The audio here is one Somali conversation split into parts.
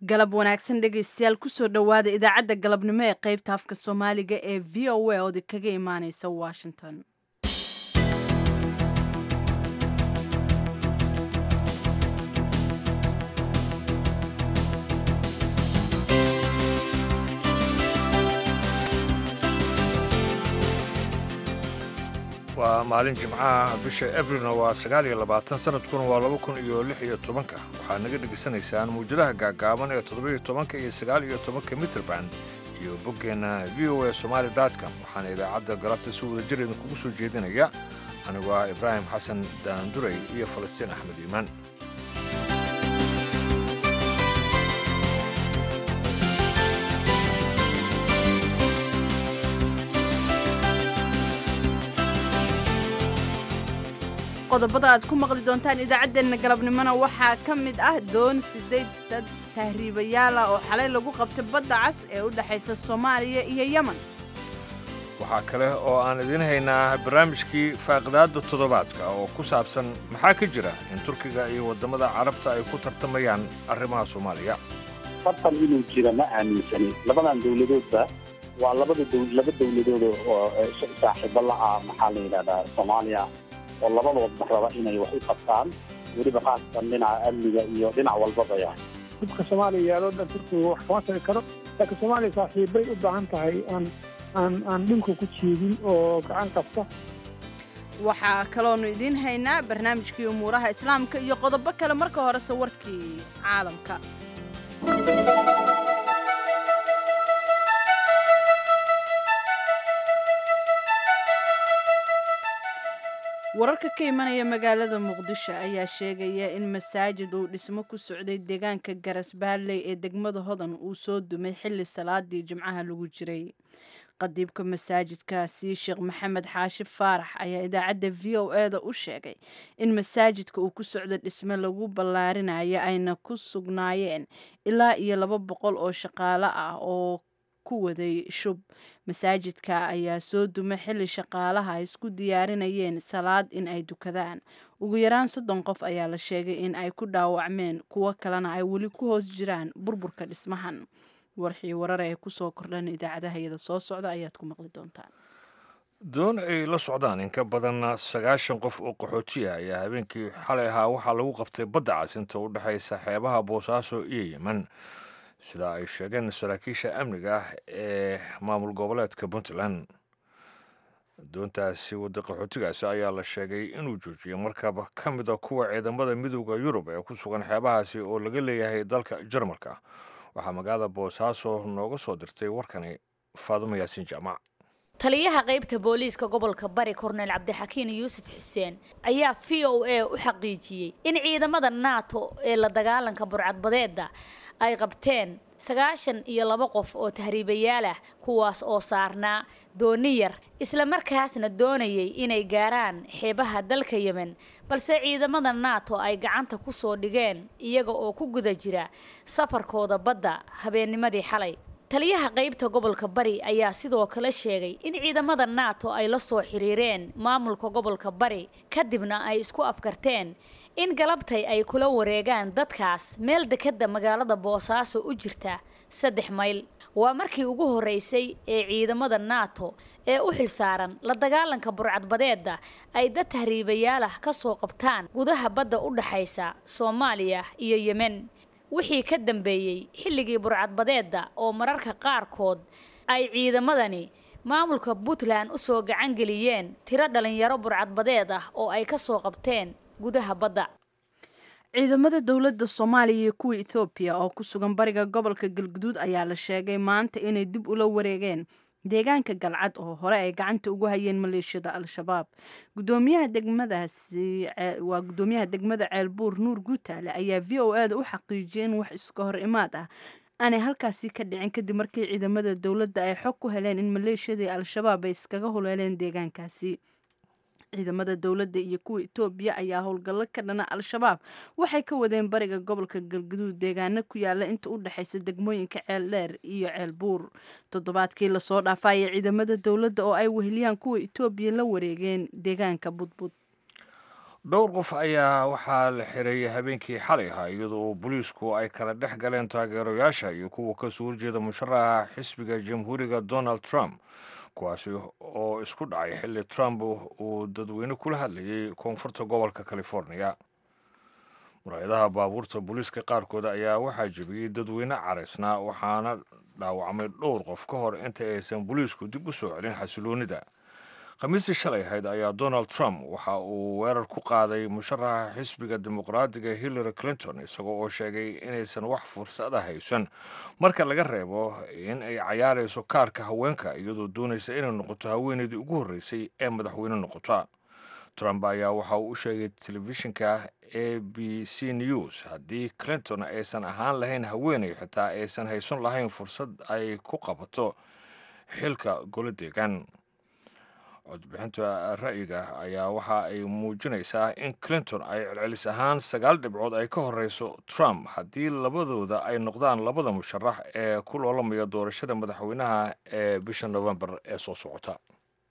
galab wanaagsan dhegaystayaal kusoo dhowaada idaacadda galabnimo ee qaybta afka soomaaliga ee v o a ood kaga imaaneysa washington waa maalin jimcaha bisha abrilna waa sagaal iyo labaatan sanadkuna waa laba kun iyo lix iyo tobanka waxaad naga dhegaysanaysaan muwjadaha gaagaaban ee toddobiyo tobanka iyo sagaal iyo tobanka mitrband iyo boggeenna v o a somaali dotcom waxaana idaacadda galabta si wada jir idinkugu soo jeedinaya anigu ah ibraahim xasan daanduray iyo falastiin axmed iimaan qodobada aad ku maqli doontaan idaacaddeenna galabnimona waxaa ka mid ah doon sideed dad tahriibayaala oo xalay lagu qabtay badda cas ee u dhexaysa soomaaliya iyo yemen waxaa kale oo aan idiin haynaa barnaamijkii faaqidaadda toddobaadka oo ku saabsan maxaa ka jira in turkiga iyo waddamada carabta ay ku tartamayaan arrimaha soomaaliya tartan inuu jira ma aaminsani labadan dowladoodba waa labada laba dowladood oo saaxiibo la-ah maxaa la yidhahdaa soomaaliya oo labadoodba raba inay wax u qabtaan weliba khaasatan dhinaca amniga iyo dhinac walbabaya dhibka soomaaliya yaaloo dhan turkiga wax kama tari karo laakiin soomaaliya saaxiibbay u baahan tahay aan aan aan dhulka ku jiidin oo gacan qabta waxaa kaloonu idiin haynaa barnaamijkii umuuraha islaamka iyo qodobo kale marka horese warkii caalamka wararka ka imanaya magaalada muqdisho ayaa sheegaya in masaajid uu dhismo ku socday deegaanka garasbaalley ee degmada hodan uu soo dumay xilli salaadii jimcaha lagu jiray qadiibka masaajidkaasi sheekh maxamed xaashi faarax ayaa idaacadda v o e da u sheegay in masaajidka uu ku socdo dhisme lagu ballaarinayo ayna ku sugnaayeen ilaa iyo laba boqol oo shaqaale ah oo ku waday shub masaajidka ayaa soo dumay xilli shaqaalaha ay isku diyaarinayeen salaad in ay dukadaan ugu yaraan soddon qof ayaa la sheegay in ay ku dhaawacmeen kuwo kalena ay weli ku hoos jiraan burburka dhismahan warxii warar ee kusoo kordhan idaacadahayada soo socda ayaad ku maqli doontaan doon ay la socdaan in ka badan sagaashan qof oo qaxootiya ayaa habeenkii xalay ahaa waxaa lagu qabtay badda cas inta u dhexaysa xeebaha boosaaso iyo yemen sida ay sheegeen saraakiisha amniga ah ee maamul goboleedka puntland doontaasi wadda qaxootigaasi ayaa la sheegay inuu joojiyay markaba ka mid a kuwa ciidamada midooda yurub ee ku sugan xeebahaasi oo laga leeyahay dalka jarmalka waxaa magaalada boosaaso nooga soo dirtay warkani faadumo yaasiin jaamac taliyaha qaybta booliiska gobolka bari korneyl cabdixakiin yuusuf xuseen ayaa v o a u xaqiijiyey in ciidamada nato ee la dagaalanka burcadbadeeda ay qabteen sagaashan iyo laba qof oo tahriibayaal ah kuwaas oo saarnaa dooni yar islamarkaasna doonayay inay gaaraan xeebaha dalka yemen balse ciidamada nato ay gacanta ku soo dhigeen iyaga oo ku guda jira safarkooda badda habeennimadii xalay taliyaha qaybta gobolka bari ayaa sidoo kale sheegay in ciidamada nato ay la soo xiriireen maamulka gobolka bari kadibna ay isku afkarteen in galabtay ay kula wareegaan dadkaas meel dekadda magaalada boosaaso u jirta saddex mayl waa markii ugu horreysay ee ciidamada nato ee u xilsaaran la dagaalanka burcadbadeedda ay dad tahriibayaalah ka soo qabtaan gudaha badda u dhaxaysa soomaaliya iyo yemen wixii ka dambeeyey xilligii burcadbadeedda oo mararka qaarkood ay ciidamadani maamulka puntland u soo gacan geliyeen tiro dhalinyaro burcadbadeed ah oo ay ka soo qabteen gudaha badda ciidamada dowladda soomaaliya iyo kuwa etoobiya oo ku sugan bariga gobolka galguduud ayaa la sheegay maanta inay dib ula wareegeen deegaanka galcad oo hore ay gacanta ugu hayeen maleeshiyada al-shabaab gudoomiyaha degmadaasi waa gudoomiyaha degmada ceelbuur nuur guutaale ayaa v o e da u xaqiijiyay in wax iska hor imaad ah aanay halkaasi ka dhicin kadib markii ciidamada dowladda ay xog ku heleen in maleeshiyadii al-shabaab ay iskaga huleeleen deegaankaasi ciidamada dowladda iyo kuwa etoobiya ayaa howlgallo ka dhana al-shabaab waxay ka wadeen bariga gobolka galgaduud deegaano ku yaala inta u dhexaysa degmooyinka ceel dheer iyo ceel buur toddobaadkii lasoo dhaafaya ciidamada dowladda oo ay weheliyaan kuwa etoobiya la wareegeen deegaanka budbud dhowr qof ayaa waxaa la xiray habeenkii xalay ahaa iyadoo booliisku ay kala dhex galeen taageerayaasha iyo kuwa kasoo horjeeda musharaxa xisbiga jamhuuriga donald trump kuwaasi oo isku dhacay xilli trump uu dadweyne kula hadlayay koonfurta gobolka california muraayadaha baabuurta booliiska qaarkood ayaa waxaa jebiyey dadweyne caraysnaa waxaana dhaawacmay dhowr qof ka hor inta aysan booliisku dib u soo celin xasiloonida khamiistii shalay ahayd ayaa donald trump waxa uu weerar ku qaaday musharaxa xisbiga dimuqraadiga hillary clinton isagoo oo sheegay inaysan wax fursada haysan marka laga reebo in ay cayaarayso kaarka haweenka iyadoo doonaysa inay noqoto haweeneydii ugu horreysay ee madaxweyne noqota trump ayaa waxa uu u sheegay telefishinka a b c news haddii clinton aysan ahaan lahayn haweeney xitaa aysan haysan lahayn fursad ay ku qabato xilka golo deegaan codbixinta ra'yiga ayaa waxa ay muujinaysaa in clinton ay celcelis ahaan sagaal dhibcood ay ka horeyso trump haddii labadooda ay noqdaan labada musharax ee ku loolamaya doorashada madaxweynaha ee bisha novembar ee soo socota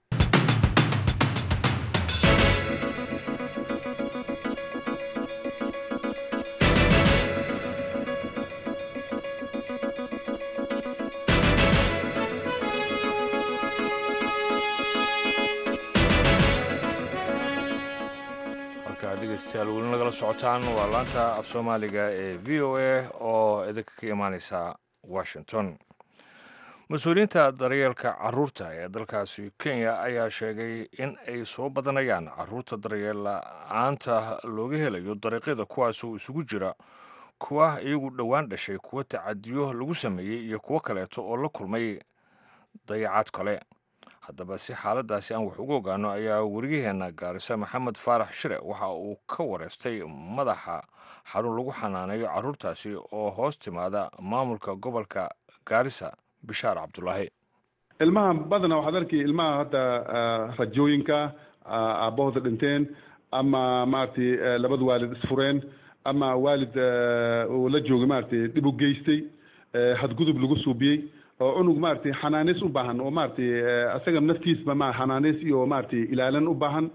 dhegeystayaal weli nagala socotaan waa laanta af soomaaliga ee v o a oo idinka ka imaaneysa washington mas-uuliyiinta daryeelka caruurta ee dalkaasi kenya ayaa sheegay in ay soo badanayaan caruurta daryeel la-aanta looga helayo dariiqyada kuwaasoo isugu jira kuwa iyagu dhowaan dhashay kuwa tacadiyo lagu sameeyey iyo kuwo kaleeto oo la kulmay dayacaad kale haddaba si xaaladaasi aan wax ugu ogaano ayaa wariyaheenna gaarisa maxamed faarax shire waxa uu ka wareystay madaxa xarun lagu xanaaneeyo caruurtaasi oo hoos timaada maamulka gobolka gaarisa bishaar cabdulaahi ilmaha badana waxaad arkay ilmaha hadda rajooyinka aabbahooda dhinteen ama maaragtay labada waalid isfureen ama waalid uu la joogay maaragtay dhib u geystay hadgudub lagu suubiyey oo cunug maaragtay xanaaneys u baahan oo maaragtay asaga naftiisba ma xanaaneys iyo maaragtay ilaalin u baahan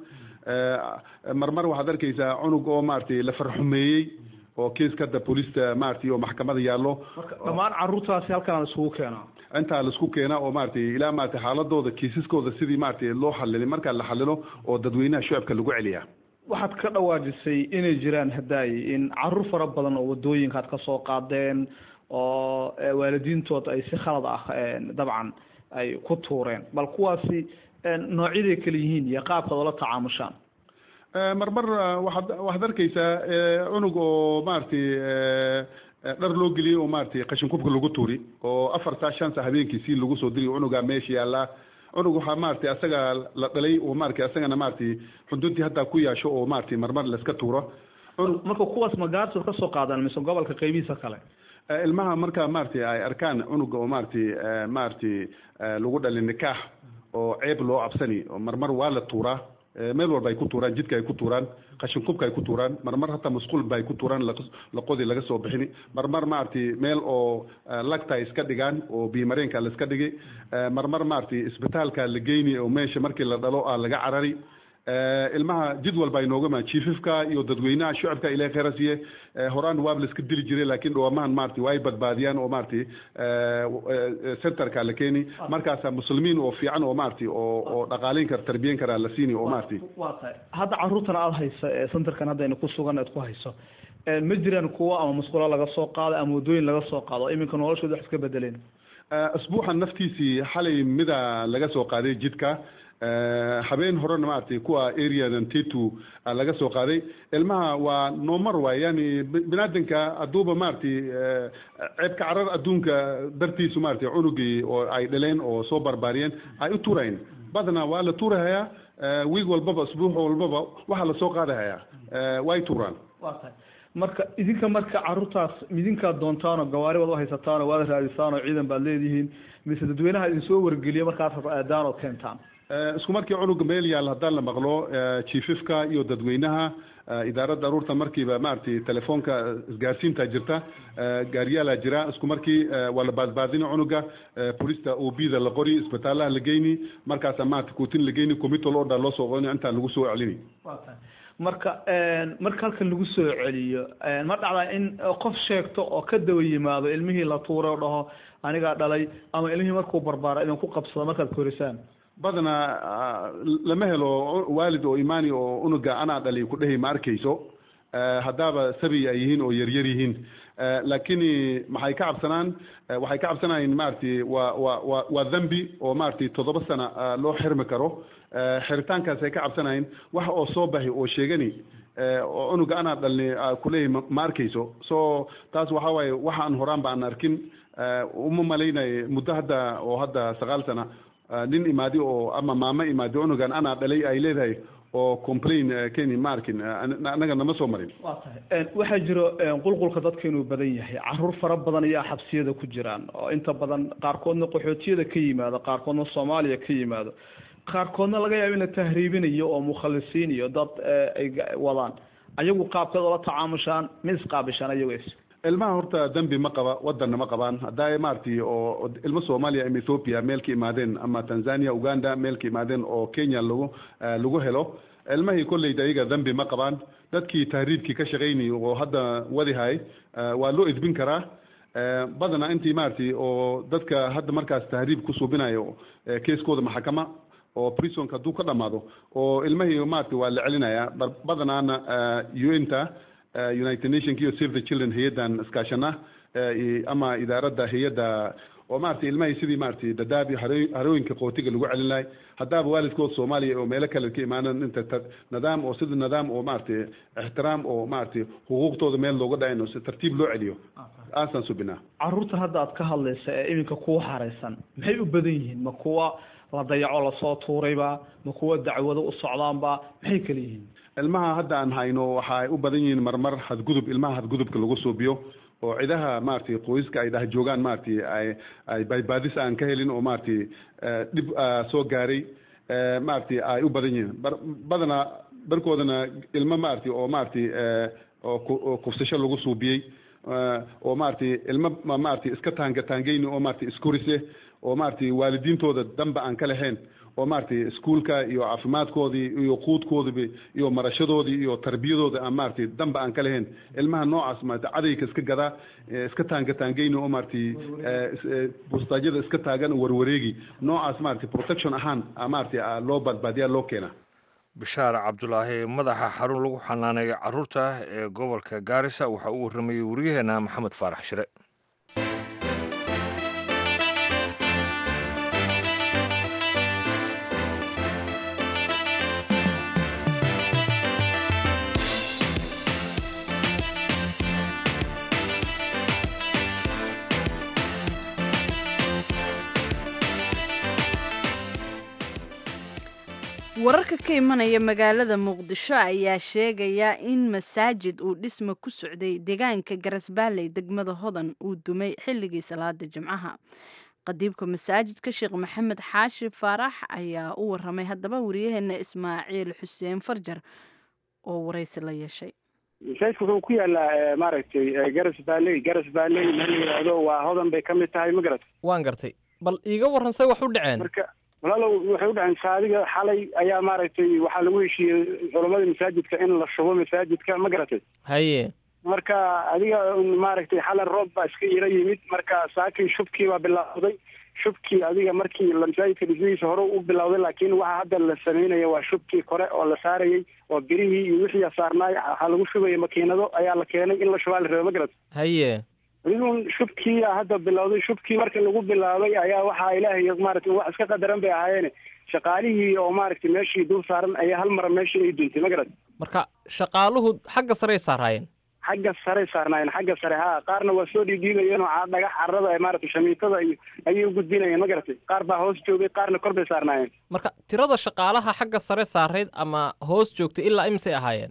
marmar waxaad arkaysaa cunug oo maaragtay la farxumeeyey oo kiiska hadda booliista maaragtay oo maxkamada yaallo dhammaan caruurtaasi halkaan isugu keenaa intaa laisku keenaa oo maaragtay ilaa maaragtay xaaladooda kiisaskooda sidii maaragtay loo xalilay markaa la xalilo oo dadweynaha shacabka lagu celiyaa waxaad ka dhawaajisay inay jiraan hadaayi in caruur fara badan oo wadooyinka aad ka soo qaadeen oo waalidiintood ay si khalad ah dabcan ay ku tuureen bal kuwaasi noocyaday kala yihiin iyo qaabkaad oola tacaamushaan marmar waxaad waxaad arkaysaa cunug oo maaragtay dhar loo geliyey oo maaragtay qashin kubka lagu tuuri oo afar saa shan saa habeenkii si lagu soo diri cunugaa meesha yaallaa cunug waxaa maaragtay asaga la dhalay oo maaragtay asagana maaragtay xuduntii haddaa ku yaasho oo maaragtay marmar layska tuuro marka kuwaas magaartood ka soo qaadaan mise gobolka qaybihiisa kale ilmaha marka maaragtay ay arkaan cunuga oo maaragtay maaragtay lagu dhalay nikaax oo ceeb loo cabsani oo marmar waa la tuuraa meel walba ay ku tuuraan jidka ay ku tuuraan qashin kubka ay ku tuuraan marmar hataa masquulba ay ku tuuraan laqodi laga soo bixini marmar maaragtay meel oo lagta ay iska dhigaan oo biimareenka la iska dhigay marmar maaragtay isbitaalka la geyni oo meesha markii la dhalo ah laga carari ilmaha jid walba ay nooga maa jiififka iyo dadweynaha shacabka ilahay khayra siiye horaan waab la iska dili jiray laakiin dhawaamahan maaragtay waa ay badbaadiyaan oo maaragtay centerka la keeni markaasa muslimiin oo fiican oo maaragtay oo oo dhaqaaleyn kara tarbiyen karaa la siini oo maaragtay waa tahay hadda caruurtan aada haysa ee centerkan haddayna ku sugan aad ku hayso ma jiraan kuwo ama musqulo laga soo qaado ama waddooyin laga soo qaado iminka noloshooda wax iska bedeleen asbuuxan naftiisii xalay mida laga soo qaaday jidka habeen horena maaragtay kuwa areadan tetu laga soo qaaday ilmaha waa noomar waay yani binaadanka hadduuba maaragtay ceebka carar adduunka dartiisu maaragtay cunugii oo ay dhaleen oo soo barbaariyeen ay u tuurayn badna waa la tuurahayaa wiig walbaba asbuux walbaba waxaa lasoo qaadahayaa way tuuraan waa tahay marka idinka marka caruurtaas idinkaad doontaanoo gawaari baad u haysataanoo waad raadisaanoo ciidan baad leedihiin mise dadweynaha idin soo wargeliyo markaas aadaan ood keentaan Eh, isku markii cunuga meel yaal haddaan la maqlo eh, jiififka iyo dadweynaha eh, idaaradda aruurta markiiba maaragtay telefoonka eh, isgaarsiinta jirta eh, gaariyaalaa jira isku markii eh, waa la baadbaadini cunuga eh, polista obida la qori isbitaalaha la geyni markaasa maaragtay kuutin la geyni committal order loo soo qoni intaan lagu soo celini Waa tahay. marka een, marka halkan lagu soo celiyo een, ma dhacdaa in eh, qof sheegto oo ka daba yimaado ilmihii la tuuray oo dhaho anigaa dhalay ama ilmihii markuu barbaaro idinku qabsado markaad korisaan badanaa ah, lama helo waalid oo imaani oo unuga anaa dhali ku dhehi ma arkayso Eh, haddaaba sabi ay yihiin oo yaryar yihiin Eh, laakiin maxay ka cabsanaan eh, waxay ka cabsanayeen maaragtay waa waa waa waa dhambi oo maaragtay toddoba sana ah, loo xirmi karo Eh, xiritaankaas ay ka cabsanayeen wax oo soo baxi oo sheegani eh, oo unuga anaa dhalni ah, kuleeyahy ma- ma arkayso so taas waxaa waaye waxa aan horaan ba aan arkin Eh, uma malaynayo muddo hadda oo hadda sagaal sana ah, nin imaadi oo ama maamo imaadi unugan anaa dhalay ay leedahay oo complain eh, keni ma arkin eh, an- anaga nama soo marin waa tahay Een, waxaa jiro een, qulqulka dadka inuu badan yahay caruur fara badan ayaa xabsiyada ku jiraan oo inta badan qaarkoodna qaxootiyada ka yimaado qaarkoodna soomaaliya ka yimaado qaarkoodna laga yaabo in la tahriibinayo oo mukhalisiin iyo dad eh, ay ga- wadaan ayagu qaabkeed oola tacaamushaan mid isqaabishaan ayagu is ilmaha horta dembi ma qaba wadanna ma qabaan haddaa maaragtay oo oo ilmo soomaaliya ama ethiopia meel ka imaadeen ama tanzania uganda meel ka imaadeen oo kenya lagu eh, lagu helo ilmahii kolleyda iyaga dembi ma qabaan dadkii tahriibkii ka shaqaynay oo hadda wadihay eh, waa loo edbin karaa Eh, badanaa intii maaragtay oo dadka hadda markaas tahriib ku suubinayo eh, keeskooda maxakama oo prisonka hadduu ka dhamaado oo ilmahii maaragtay waa la celinayaa bar- badanaana eh, un-ta eh, united nationka iyo save the children hay-addan iskaashana eh, i- ama idaaradda hay-adda oo maaragtay ilmahii sidii maaragtay dadaab iyo haro- harooyinka qootiga lagu celin lahay haddaaba waalidkood soomaaliya oo meelo kale ka imaanan inta ta- nidaam oo sida nidaam oo maaragtay ixtiraam oo maaragtay xuquuqtooda meel looga dhacayn oo si tartiib loo celiyo aasaan subinaa caruurtan hadda aad ka hadlaysa ee iminka kuwa xaraysan maxay u badan yihiin ma kuwa la dayaco lasoo tuurayba ma kuwa dacwado u socdaanba maxay kala yihiin ilmaha hadda aan hayno waxay u badan yihiin marmar hadgudub ilmaha hadgudubka lagu suubiyo oo cidaha maaragtay qoyska ay dhah joogaan maaragtay ay ay baybaadis aan ka helin oo maaragtay eh, dhib ah, soo gaaray eh, maaragtay ay u badan yihiin bar badanaa barkoodana ilmo maaragtay oo maaragtay eh, oo ku- oo kufsasho lagu suubiyey eh, oo maaragtay ilmo ma- maaragtay iska taanga taangeyni oo maaragtay iskorise oo maaragtay waalidiintooda danba aan ka lahayn oo maaragtay iskuulka iyo caafimaadkoodii iyo quudkoodiiba iyo marashadoodii iyo tarbiyadooda aan maaragtay danba aan ka lahayn ilmaha noocaas maaragtay cadayga iska gadaa eh, iska taanga taangeyni oo maaragtay eh, is- eh, bustaajyada iska taagan warwareegi noocaas maaragtay protection ahaan ah, maaragtay ah, loo badbaadiyaa loo keena bishaar cabdulaahi madaxa xarun lagu xanaaneeyo caruurta ee gobolka gaarisa waxa uu warramayey waryaheena maxamed faarax shire wararka ka imanaya magaalada muqdisho ayaa sheegaya in masaajid uu dhisma ku socday deegaanka garasbaaley degmada hodan uu dumay xilligii salaada jimcaha qadiibka masaajidka sheekh maxamed xaashi faarax ayaa u waramay haddaba wariyaheena ismaaciil xuseen farjar oo waraysi la yeeshay masaajidka wuxuu ku yaalaa maaragtay garas baaley garas baaley meel la yidhaahdo waa hodan bay ka mid tahay ma garat waan gartay bal iiga warran say wax u dhaceen marka walaalow waxay u dhaceen saadiga xalay ayaa maaragtay waxaa lagu heshiiyey culamadii masaajidka in la shubo masaajidka ma garatay haye marka adiga maaragtay xalay roob baa iska ila yimid marka saakii shubkii baa bilaawday shubkii adiga markii la masaajidka dhismihiisa hore u bilowday laakiin waxa hadda la sameynaya waa shubkii kore oo la saarayay oo birihii iyo wixii saarnaay waxaa lagu shubaya makiinado ayaa la keenay in la shubaa la raba ma garat haye adigun shubkii hadda bilowday shubkii marka lagu bilaabay ayaa waxaa ilaahay maaragtay wax iska qadaran bay ahaayeene shaqaalihii oo maaragtay meeshii dul saaran ayaa hal mara meeshii ay duntay ma garat marka shaqaaluhu xagga sarey saaraayeen xagga sare saarnaayeen xagga sare ha qaarna waa soo dhiidhiibayeen oo ca- dhagax carrada maaragtay shamiitada iyo ayay u gudbinayeen ma garatay qaar baa hoos joogay qaarna kor bay saarnaayeen marka tirada shaqaalaha xagga sare saarayd ama hoos joogtay ilaa imisay ahaayeen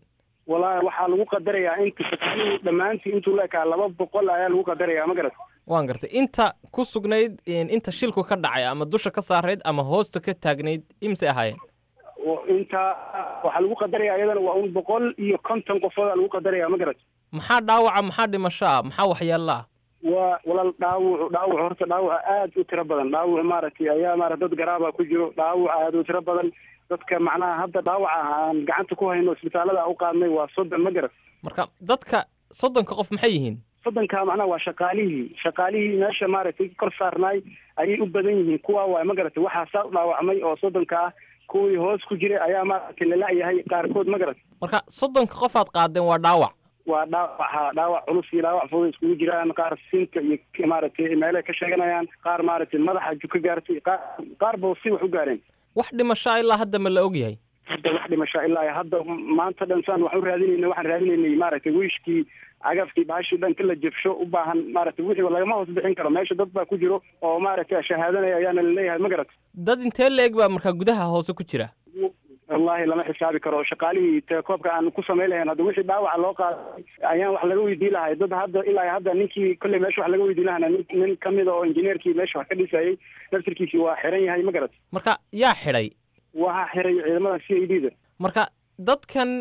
wallaahi waxaa lagu qadarayaa inta shaqaalihii dhammaantii intuu la ekaa laba boqol ayaa lagu qadarayaa ma garat waan gartay inta ku sugnayd inta shilku ka dhacay ama dusha ka saarayd ama hoosta ka taagnayd imse ahaayeen inta waxaa lagu qadarayaa iyadana waa un boqol iyo konton qofoodaa lagu qadarayaa ma garat maxaa dhaawaca maxaa dhimasho ah maxaa waxyeello ah waa walaal dhaawucu dhaawac horta dhaawaca aad u tiro badan dhaawac maaragtay ayaa maarata dad garaaba ku jiro dhaawac aad u tiro badan dadka macnaha hadda dhaawaca aan gacanta ku hayno isbitaalada u qaadnay waa soddon ma garat marka dadka soddonka qof maxay yihiin soddonka macnaha waa shaqaalihii shaqaalihii meesha maaragtay kor saarnaay ayay u badan yihiin kuwa waay ma garatay waxaa saa u dhaawacmay oo soddonka ah kuwii hoos ku jiray ayaa maaragtay lala-yahay qaarkood ma garat marka soddonka qof aad qaadeen waa dhaawac waa dhaawaca dhaawac culus iyo dhaawac fudud iskugu jiraan qaar sinka iyo maaragtay meelay ka sheeganayaan qaar maaragtay madaxa ju ka gaartay qaar qaar ba si wax u gaareen wax dhimashaa ilaa hadda ma la ogyahay hadda wax dhimashaa ilaa hadda maanta dhan saan waxu raadinayna waxaan raadinaynay maaragtay wiishkii cagafkii baashii dhanka la jabsho u baahan maaragtay wixii lagama hoos bixin karo meesha dad baa ku jiro oo maaragtay shahaadanaya ayaana laleeyahay ma garat dad intee la-eg baa markaa gudaha hoose ku jira wallahi lama xisaabi karo shaqaalihii telekoobka aan ku samayn lahayn hadda wixii dhaawaca loo qaaday ayaan wax laga weydiin lahay dad hadda ilaa hadda ninkii kolley meesha wax laga weydiin lahana nin nin kamida oo injineerkii meesha wax ka dhisayay naftirkiisii waa xiran yahay ma garat marka yaa xidhay waxaa xiray ciidamada c i d da marka dadkan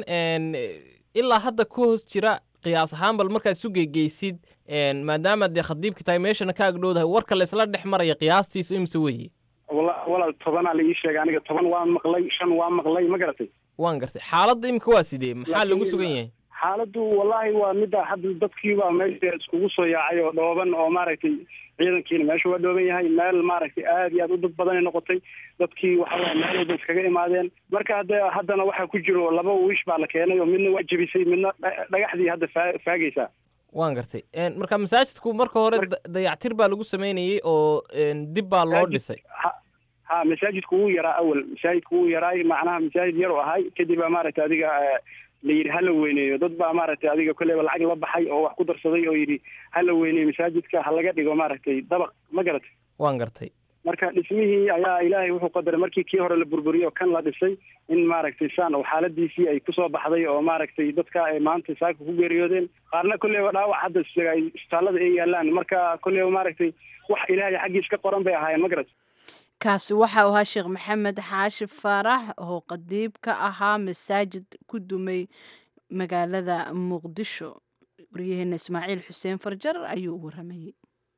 ilaa hadda ku hoos jira qiyaas ahaan bal markaad isu geygeysid maadaama dee khadiibka tahay meeshana ka agdhowdahay warka laysla dhex maraya qiyaastiisu imse weeye wala walaal tobanaa la ii sheegay aniga toban waan maqlay shan waan maqlay ma garatay waan gartay xaaladda imika waa sidee maxaa lagu sugan yahay xaaladdu wallaahi waa midda hadda dadkiibaa meesha iskugu soo yaacay oo dhooban oo maaragtay ciidankiina meesha waa dhooban yahay meel maaragtay aad iyo aad u dad badanay noqotay dadkii waxa waye meel walba iskaga imaadeen marka hadde haddana waxaa ku jiro laba wiish baa la keenay oo midna waa jebisay midna dhagaxdii hadda faa faagaysaa waan gartay marka masaajidku marka hore dayactir baa lagu sameynayey oo dib baa loo dhisay ha masaajidku wuu yaraa awal masaajidku wuu yaraay macnaha masaajid yar oo ahay kadib baa maaragtay adiga la yidhi hala weyneeyo dad baa maaragtay adiga kolleyba lacag la baxay oo wax ku darsaday oo yidhi hala weyneeyo masaajidka ha laga dhigo maaragtay dabaq ma garatay waan gartay marka dhismihii ayaa ilaahay wuxuu qadaray markii kii hore la burburiyey oo kan la dhisay in maaragtay saan oo xaaladiisii ay kusoo baxday oo maaragtay dadka ay maanta saaka ku geeriyoodeen qaarna kolleyba dhaawac hadda ay isbitaallada ay yaalaan marka kolleyba maaragtay wax ilaahay xaggiis ka qoran bay ahaayeen ma garatay kaasi waxa uu ahaa sheekh maxamed xaashi faarax oo qadiib ka ahaa masaajid ku dumay magaalada muqdisho waryaheena ismaaciil xuseen farjar ayuu u waramayey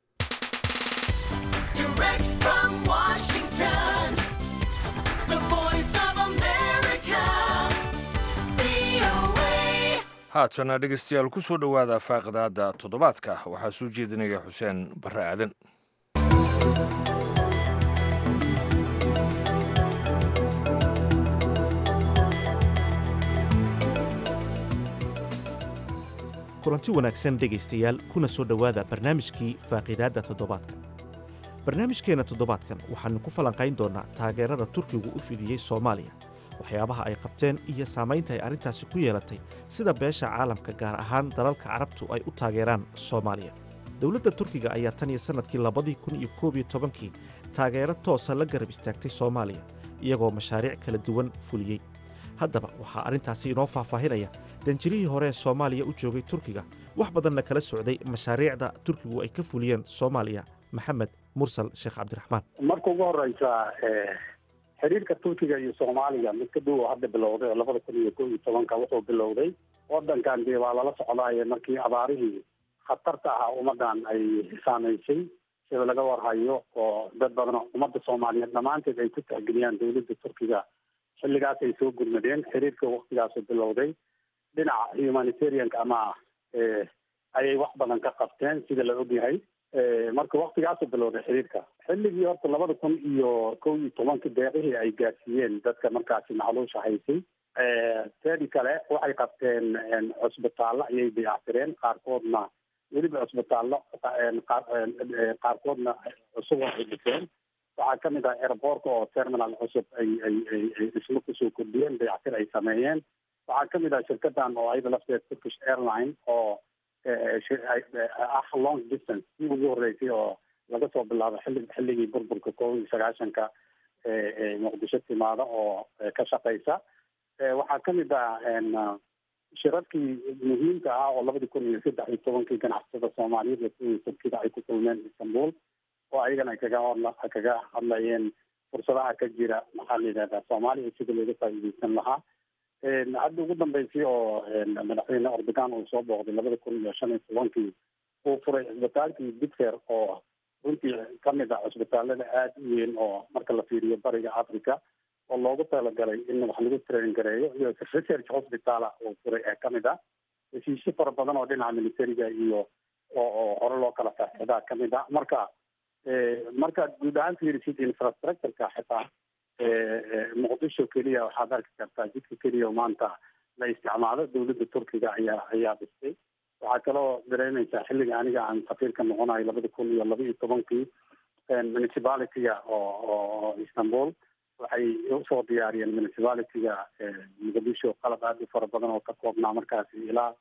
haatana dhegeystayaal ku soo dhowaada faaqidaada toddobaadka waxaa soo jeedinaya xuseen barre aadan kulanti wanaagsan dhegaystayaal kuna soo dhowaada barnaamijkii faaqiidaadda toddobaadka barnaamijkeenna toddobaadkan waxaannu ku falanqayn doonnaa taageerada turkigu u fidiyey soomaaliya waxyaabaha ay qabteen iyo saamaynta ay arrintaasi ku yeelatay sida beesha caalamka gaar ahaan dalalka carabtu ay u taageeraan soomaaliya dowladda turkiga ayaa tan iyo sannadkii labadii kun iyo koob iyo tobankii taageero toosa la garab istaagtay soomaaliya iyagoo mashaariic kala duwan fuliyey haddaba waxaa arrintaasi inoo faahfaahinaya danjirihii hore ee soomaaliya u joogay turkiga wax badanna kala socday mashaariicda turkigu ay ka fuliyeen soomaaliya maxamed mursal sheekh cabdiraxmaan marka ugu horeysa xiriirka turkiga iyo soomaaliya mid ka dhow oo hadda bilowday oo labada kun iyo koo iyo tobanka wuxuu bilowday wadankan dee waa lala socdaaye markii abaarihii khatarta ahaa ummadan ay saamaysay sida laga warhayo oo dad badan oo ummadda soomaaliyeed dhammaanteed ay ku tixgeliyaan dowladda turkiga xilligaas ay soo gurmadeen xiriirka waktigaasu bilowday dhinaca humanitarianka ama ayay wax badan ka qabteen sida la ogyahay marka waktigaasu bilowday xiriirka xilligii horta labada kun iyo kow iyo tobanka deeqihii ay gaarsiiyeen dadka markaasi macluusha haysay teedi kale waxay qabteen cusbitaallo ayay dayactireen qaarkoodna weliba cusbitaallo qaarkoodna cusub waxay dhiseen waxaa kamid ah airboortka oo terminal cusub ay ay ay ay dhismo kusoo kordhiyeen dayactir ay sameeyeen waxaa kamid ah shirkadan oo ayada lafteed turkish airline oo ah long distance si ugu horeysay oo laga soo bilaabo xilli xilligii burburka koob iyo sagaashanka muqdisho timaada oo ka shaqeysa waxaa kamid ah shirarkii muhiimka ah oo labadii kun iyo saddex iyo tobankii ganacsatada soomaaliyeed ee kuwii turkida ay ku kulmeen istanbul oo ayagana ay kaga hadla kaga hadlayeen fursadaha ka jira maxaa la yidhahdaa soomaaliya sida looga faa'iideysan lahaa hadda ugu dambeysay oo madaxweyne ordogan uu soo booqday labada kun iyo shan iyo tobankii uu furay cisbitaalkii bitfer oo runtii kamid ah cisbitaalada aada u weyn oo marka la fiiriyo bariga africa oo loogu talagalay in wax lagu train gareeyo iyo research hospital uu furay ee kamid ah heshiisyo fara badan oo dhinaca militariga iyo oo oo hore loo kala faaxidaa kamid ah marka markaad guud ahaan fiirisid infrastructureka xitaa muqdisho keliya waxaad arki kartaa jidka keliya oo maanta la isticmaalo dowladda turkiga ayaa ayaa dhistay waxaa kaloo dareemaysaa xilliga aniga aan safiirka noqonayo labada kun iyo laba iyo tobankii municipalityga oo oo istanbul waxay usoo diyaariyeen municipalityga muqdisho qalab aada u fara badan oo ka koobnaa markaasi ilaa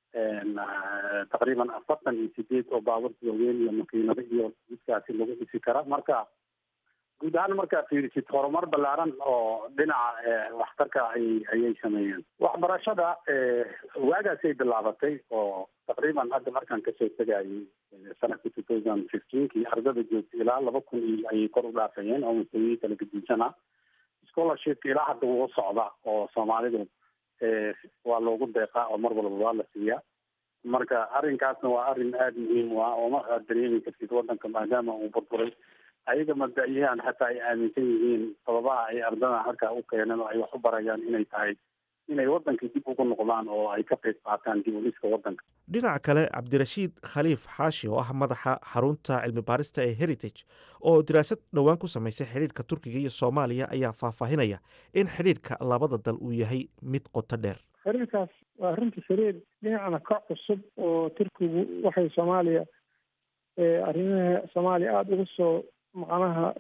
taqriiban afartan iyo sideed oo baaburta waaweyn iyo makiinado iyo jidkaasi lagu dhisi kara marka guud ahaan markaa fiirisid horumar ballaaran oo dhinaca waxtarka ay ayay sameeyeen waxbarashada waagaasay bilaabatay oo taqriiban hadda markaan kasoo tegayay sanadka two thousand fifteenkii ardada joogtay ilaa laba kun iyo ayay kor u dhaafayeen oo mustawiyii kala gediisana scholarshipka ilaa hadda wuu socda oo soomaalidu waa loogu deeqaa oo mar walba waa la siiyaa marka arrinkaasna waa arrin aada muhiim u ah oo ma aad dareemi kartid waddanka maadaama uu burburay ayaga mabda-yahan xataa ay aaminsan yihiin sababaha ay ardada halkaa u keeneen oo ay wax u barayaan inay tahay inay waddankii dib ugu noqdaan oo ay ka qayb qaataan dib u dhiska waddanka dhinaca kale cabdirashiid khaliif xaashi oo ah madaxa xarunta cilmi baarista ee heritage oo daraasad dhowaan ku samaysay xidhiidhka turkiga iyo soomaaliya ayaa faahfaahinaya in xidhiidhka labada dal uu yahay mid qoto dheer xiriirkaas waa runtii xiriir dhinacna ka cusub oo turkigu waxay soomaaliya arrimaha soomaaliya aada ugu soo macnaha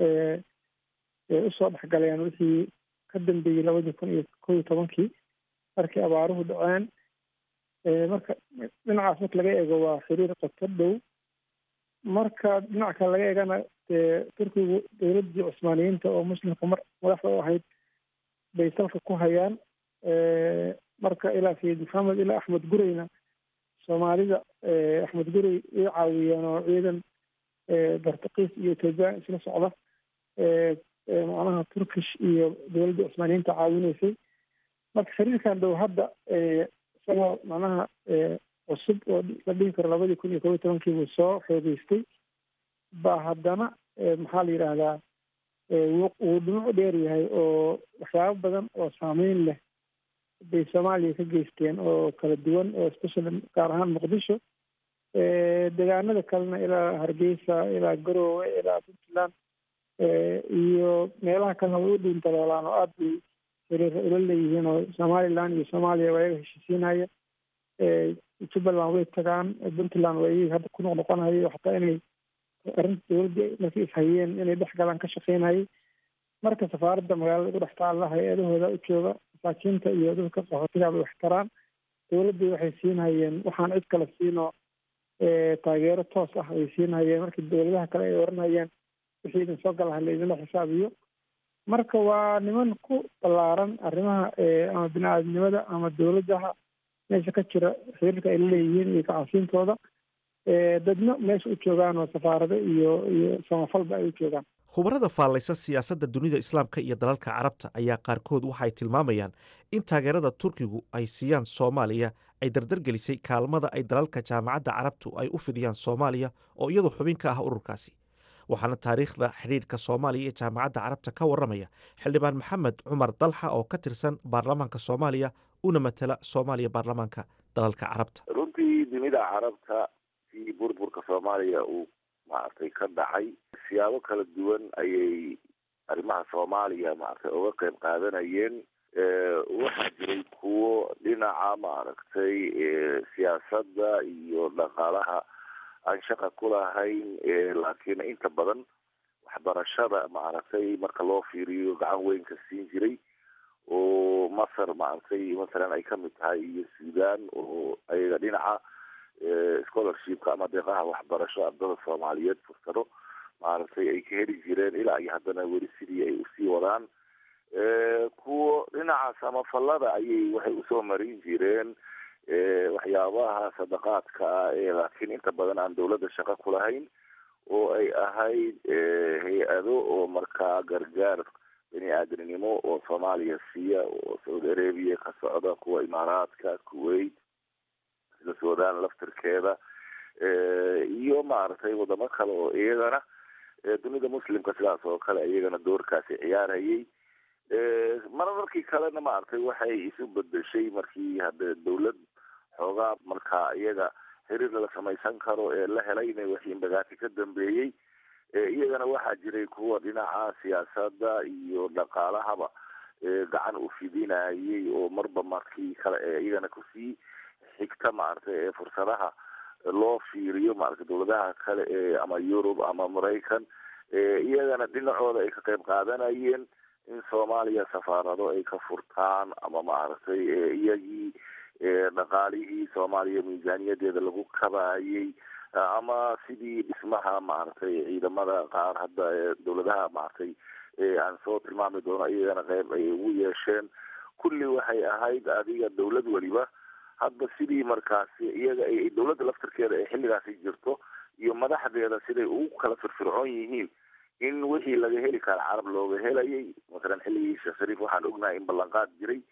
usoo dhexgaleen wixii ka dambeeyey labadii kun iyo kow iyo tobankii markii abaaruhu dhaceen marka dhinacaas marka laga eego waa xiriir qoto dhow marka dhinaca kale laga eegana dee turkigu dowladdii cusmaaniyiinta oo muslimka mar madaxda u ahayd bay salka ku hayaan marka ilaa sayid maxamed ilaa axmed gureyna soomaalida axmed gurey way caawiyeen oo ciidan bartakiis iyo ethoobiyan isla socda macnaha turkish iyo dowladda cusmaaniyiinta caawinaysay marka xiriirkan dhow hadda isagoo macnaha cusub oo la dhihi karo labadii kun iyo kob iyo tobankii buu soo xoogeystay baa haddana maxaa la yidhaahdaa wuu dhinac dheer yahay oo waxyaabo badan oo saameyn leh bay soomaaliya ka geysteen oo kala duwan oo especially gaar ahaan muqdisho deegaanada kalena ilaa hargeysa ilaa garoowe ilaa puntland iyo meelaha kalena way u dhuuntalolaan oo aada bay xiriira ula leeyihiin oo somaliland iyo soomaaliya waa iyaga heshiisiinaya jubbaland way tagaan puntland waa iyaga hadda ku noqnoqonaya xataa inay arrinta dowladda markay ishayeen inay dhex galaan ka shaqeynayay marka safaaradda magaalada ugu dhex taalla hay-adahooda u jooga masaakiinta iyo dadka qaxootiga bay wax taraan dowladdii waxay siinhayeen waxaan cid kale siinoo taageero toos ah ay siinhayeen markii dowladaha kale ay oranayeen wixii idin soo galaha laydinla xisaabiyo marka waa niman ku ballaaran arrimaha ama bini aadamnimada ama dowladaha meesha ka jira xiriirka ay laleeyihiin iyo kacasiintooda dadna meesha u joogaan oo safaarado iyo iyo samafalba ay u joogaan khubarada faallaysa siyaasadda dunida islaamka iyo dalalka carabta ayaa qaarkood waxay tilmaamayaan in taageerada turkigu ay siiyaan soomaaliya ay dardargelisay kaalmada ay dalalka jaamacadda carabtu ay u fidiyaan soomaaliya oo iyadu xubin ka ah ururkaasi waxaana taariikhda xidhiidhka soomaaliya iyo jaamacadda carabta ka warramaya xildhibaan maxamed cumar dalxa oo ka tirsan baarlamaanka soomaaliya una matala soomaaliya baarlamaanka dalalka carabta runtii dunida carabta si burburka soomaaliya uu maaragtay ka dhacay siyaabo kala duwan ayay arrimaha soomaaliya maaragtay uga qayb qaadanayeen waxaa jiray kuwo dhinaca maaragtay siyaasadda iyo dhaqaalaha aan shaqa ku lahayn laakiin inta badan waxbarashada maaragtay marka loo fiiriyo gacan weyn ka siin jiray oo masar maaragtay masalan ay kamid tahay iyo sudan oo ayaga dhinaca scholarshipka ama deeqaha waxbarasho ardada soomaaliyeed fursado maaragtay ay ka heli jireen ilaa iyo haddana weli sidii ay usii wadaan kuwo dhinaca samafalada ayay waxay usoo marin jireen waxyaabaha sadaqaadka ah ee laakiin inta badan aan dawladda shaqo ku lahayn oo ay ahayd hay-ado oo markaa gargaar bini aadamnimo oo soomaaliya siiya oo saudi arabia ka socda kuwa imaaraadka kuwait sida sudan laftirkeeda iyo maaragtay wadamo kale oo iyagana dunida muslimka sidaas oo kale iyagana doorkaasi ciyaarayay mararkii kalena maaragtay waxay isu bedeshay markii hadde dawlad xoogaa markaa iyaga xiriir la samaysan karo ee la helay inay wixii imbagaati ka dambeeyey iyagana waxaa jiray kuwa dhinaca siyaasadda iyo dhaqaalahaba gacan u fidinayay oo marba markii kale ee iyagana kusii xigta maaragtay ee fursadaha loo fiiriyo maaragtay dawladaha kale ee ama yurub ama maraykan iyagana dhinacooda ay ka qayb qaadanayeen in soomaaliya safaarado ay ka furtaan ama maaragtay iyagii dhaqaalihii soomaaliya miisaaniyadeeda lagu kabayay ama sidii dhismaha maaragtay ciidamada qaar hadda dawladaha maaragtay aan soo tilmaami doono iyagana qayb ay ugu yeesheen kulli waxay ahayd adiga dawlad weliba hadba sidii markaasi iyaga ay dawladda laftirkeeda ay xilligaasi jirto iyo madaxdeeda siday ugu kala firfircoon yihiin in wixii laga heli kara carab looga helayay masalan xilligii sheekh shariif waxaan ognahay in ballanqaad jiray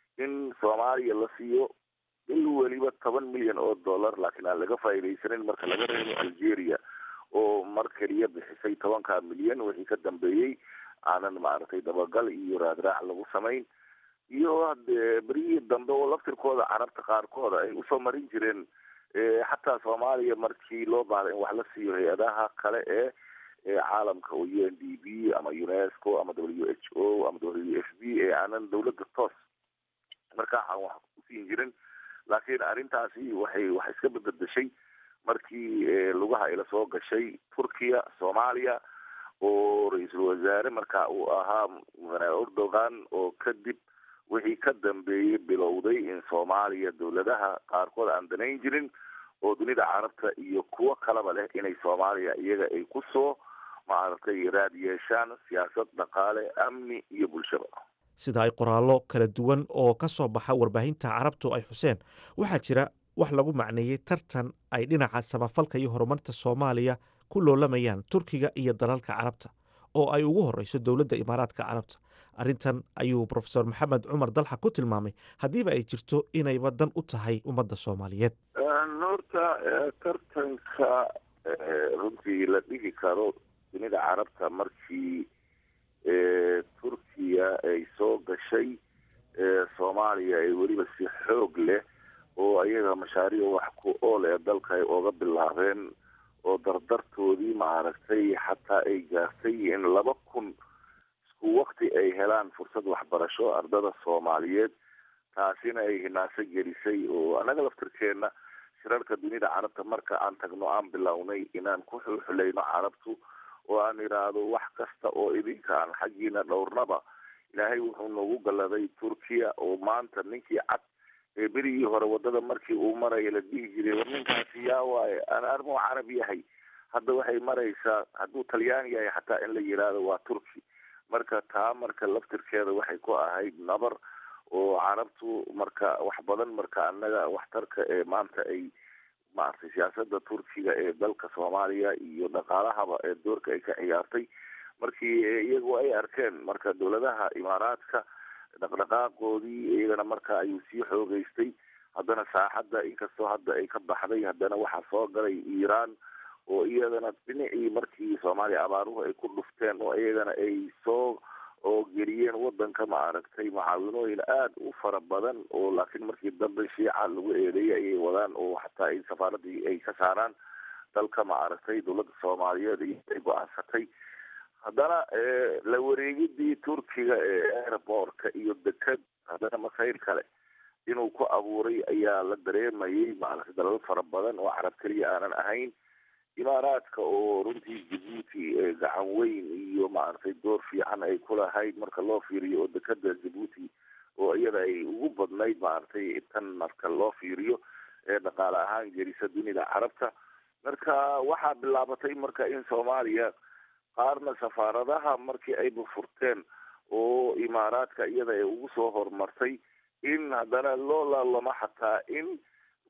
in soomaaliya la siiyo bil weliba toban milyan oo dollar laakiin aan laga faa'iidaysanin marka laga reebo algeria oo mar keliya bixisay tobanka milyan wixii ka dambeeyey aanan maaragtay dabagal iyo raadraac lagu samayn iyo hadee beryihii dambe oo laftirkooda carabta qaarkooda ay usoo marin jireen xataa soomaaliya markii loo baahday in wax la siiyo hay-adaha kale ee caalamka oo u n d b ama unesco ama w h o ama w f b ee aanan dawladda toos markaa aan wax usiin jirin laakiin arrintaasi waxay wax iska bedbedeshay markii lugaha ila soo gashay turkiya soomaaliya oo ra-iisul wasaare marka uu ahaa erdogan oo kadib wixii ka dambeeyey bilowday in soomaaliya dawladaha qaarkood aan danayn jirin oo dunida carabta iyo kuwo kalaba leh inay soomaaliya iyaga ay kusoo maaragtay raad yeeshaan siyaasad dhaqaale amni iyo bulshaba sida ay qoraallo kala duwan oo ka soo baxa warbaahinta carabtu ay xuseen waxaa jira wax lagu macneeyey tartan ay dhinaca samafalka iyo horumarta soomaaliya ku loolamayaan turkiga iyo dalalka carabta oo ay ugu horreyso dowladda imaaraadka carabta arrintan ayuu profesor maxamed cumar dalxa ku tilmaamay haddiiba ay jirto inayba dan u tahay ummadda soomaaliyeed horta tartanka runtii la dhigi karo dunida carabta markii turkiya ay soo gashay soomaaliya ay weliba si xoog leh oo ayaga mashaariic wax ku ool ee dalka ay ooga bilaabeen oo dardartoodii maaragtay xataa ay gaartay in laba kun isku wakti ay helaan fursad waxbarasho ardada soomaaliyeed taasina ay hinaaso gelisay oo annaga laftirkeena shirarka dunida carabta marka aan tagno aan bilownay inaan ku xulxulayno carabtu oo aan idhaahdo wax kasta oo idinkaan xaggiina dhowrnaba ilaahay wuxuu noogu galladay turkiya oo maanta ninkii cad ee berigii hore wadada markii uu maraya la dhihi jiray war ninkaasi yaa waaye aan armuu carab yahay hadda waxay maraysaa hadduu talyaani yahay xataa in la yidhaahdo waa turki marka taa marka laftirkeeda waxay ku ahayd nabar oo carabtu marka wax badan marka annaga waxtarka ee maanta ay maaragtay siyaasada turkiga ee dalka soomaaliya iyo dhaqaalahaba ee doorka ay ka ciyaartay markii iyagu ay arkeen marka dowladaha imaaraadka dhaqdhaqaaqoodii iyagana marka ayuu sii xoogeystay haddana saaxadda inkastoo hadda ay ka baxday haddana waxaa soo galay iiraan oo iyadana dhinacii markii soomaaliya abaaruhu ay ku dhufteen oo iyagana ay soo oo geliyeen wadanka maaragtay mucaawinooyin aada u fara badan oo laakiin markii dambe shiica lagu eedeeyay ayay wadaan oo xataa ay safaaradii ay ka saaraan dalka maaragtay dowladda soomaaliyeed iyo ay go-aansatay haddana la wareegidii turkiga ee airbortka iyo deked haddana masayr kale inuu ku abuuray ayaa la dareemayay maaragtay dalal fara badan oo carab keliya aanan ahayn imaaraadka oo runtii jabuuti gacan weyn iyo maaragtay door fiican ay ku lahayd marka loo fiiriyo oo dekeda jabuuti oo iyada ay ugu badnayd maaragtay tan marka loo fiiriyo ee dhaqaale ahaan gelisa dunida carabta marka waxaa bilaabatay marka in soomaaliya qaarna safaaradaha markii ayba furteen oo imaaraadka iyada ay ugu soo horumartay in haddana loo laalamo xataa in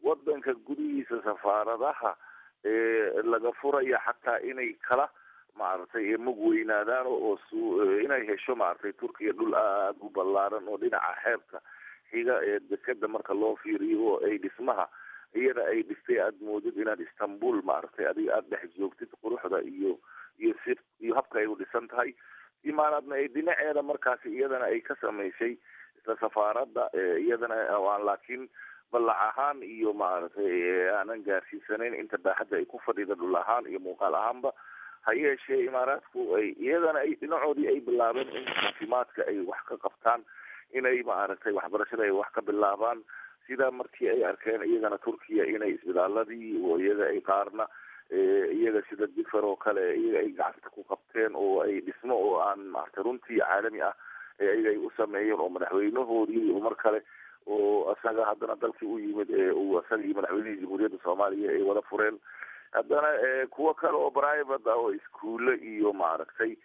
wadanka gudihiisa safaaradaha laga furaya xataa inay kala maaragtay mug weynaadaan oo inay hesho maaragtay turkiya dhul aada u ballaaran oo dhinaca xeebta xiga ee dekeda marka loo fiiriyo oo ay dhismaha iyada ay dhistay aada moodid inaad istanbul maaragtay adiga aada dhex joogtid quruxda iyo iyo si iyo habka ay u dhisan tahay imaanaadna ay dhinaceeda markaasi iyadana ay ka samaysay isla safaaradda iyadana aan laakiin ballac ahaan iyo maaragtay aanan gaarsiisanayn inta baaxadda ay ku fadhida dhul ahaan iyo muuqaal ahaanba ha yeeshee imaaraadku ay iyadana ay dhinacoodii ay bilaabeen in caafimaadka ay wax ka qabtaan inay maaragtay waxbarashada ay wax ka bilaabaan sida markii ay arkeen iyagana turkiya inay isbitaaladii oo iyaga ay qaarna iyaga sida difer oo kale iyaga ay gacanta ku qabteen oo ay dhismo oo aan maaragtay runtii caalami ah iyaga ay u sameeyeen oo madaxweynahoodii mar kale oo isaga haddana dalkii u yimid uu isaga iyo madaxweynihii jamhuuriyadda soomaaliya ay wada fureen haddana kuwo kale oo private ah oo iskuulle iyo maaragtay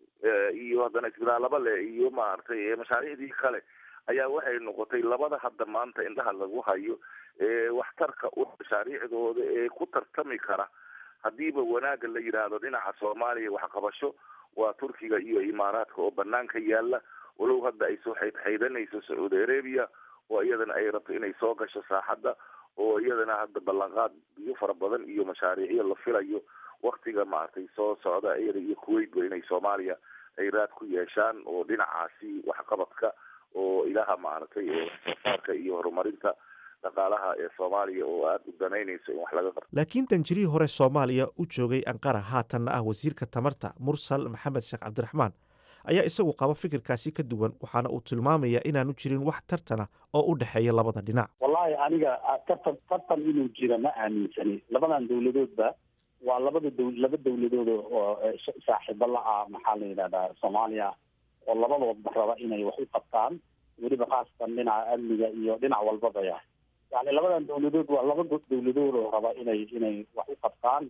iyo haddana isbitaalaba leh iyo maaragtay mashaariicdii kale ayaa waxay noqotay labada hadda maanta indhaha lagu hayo waxtarka u mashaariicdooda ee ku tartami kara haddiiba wanaagga la yidhaahdo dhinaca soomaaliya waxqabasho waa turkiga iyo imaaraadka oo banaanka yaala walow hadda ay soo xaydxaydanayso sacuudi arabia oo iyadana ay rabto inay soo gasho saaxadda oo iyadana hadda ballanqaad biyo fara badan iyo mashaariicyo la filayo waktiga maaragtay soo socda iyada iyo kuwaitba inay soomaaliya ay raad ku yeeshaan oo dhinacaasi waxqabadka oo ilaha maaragtay waxsoosaarka iyo horumarinta dhaqaalaha ee soomaaliya oo aada u danaynayso in wax laga qabto laakiin danjirihii hore soomaaliya u joogay anqara haatanna ah wasiirka tamarta mursal maxamed sheekh cabdiraxmaan ayaa isagu qaba fikirkaasi ka duwan waxaana uu tilmaamayaa inaanu jirin wax tartana oo u dhexeeya labada dhinac wallahi aniga tartan tartan inuu jira ma aaminsani labadan dawladoodba waa labada dow laba dawladood oo saaxiibo la ah maxaa la yidhahdaa soomaaliya oo labadoodba raba inay wax u qabtaan weliba khaasatan dhinaca amniga iyo dhinac walbaba ya yani labadan dawladood waa laba dawladood oo raba inay inay wax u qabtaan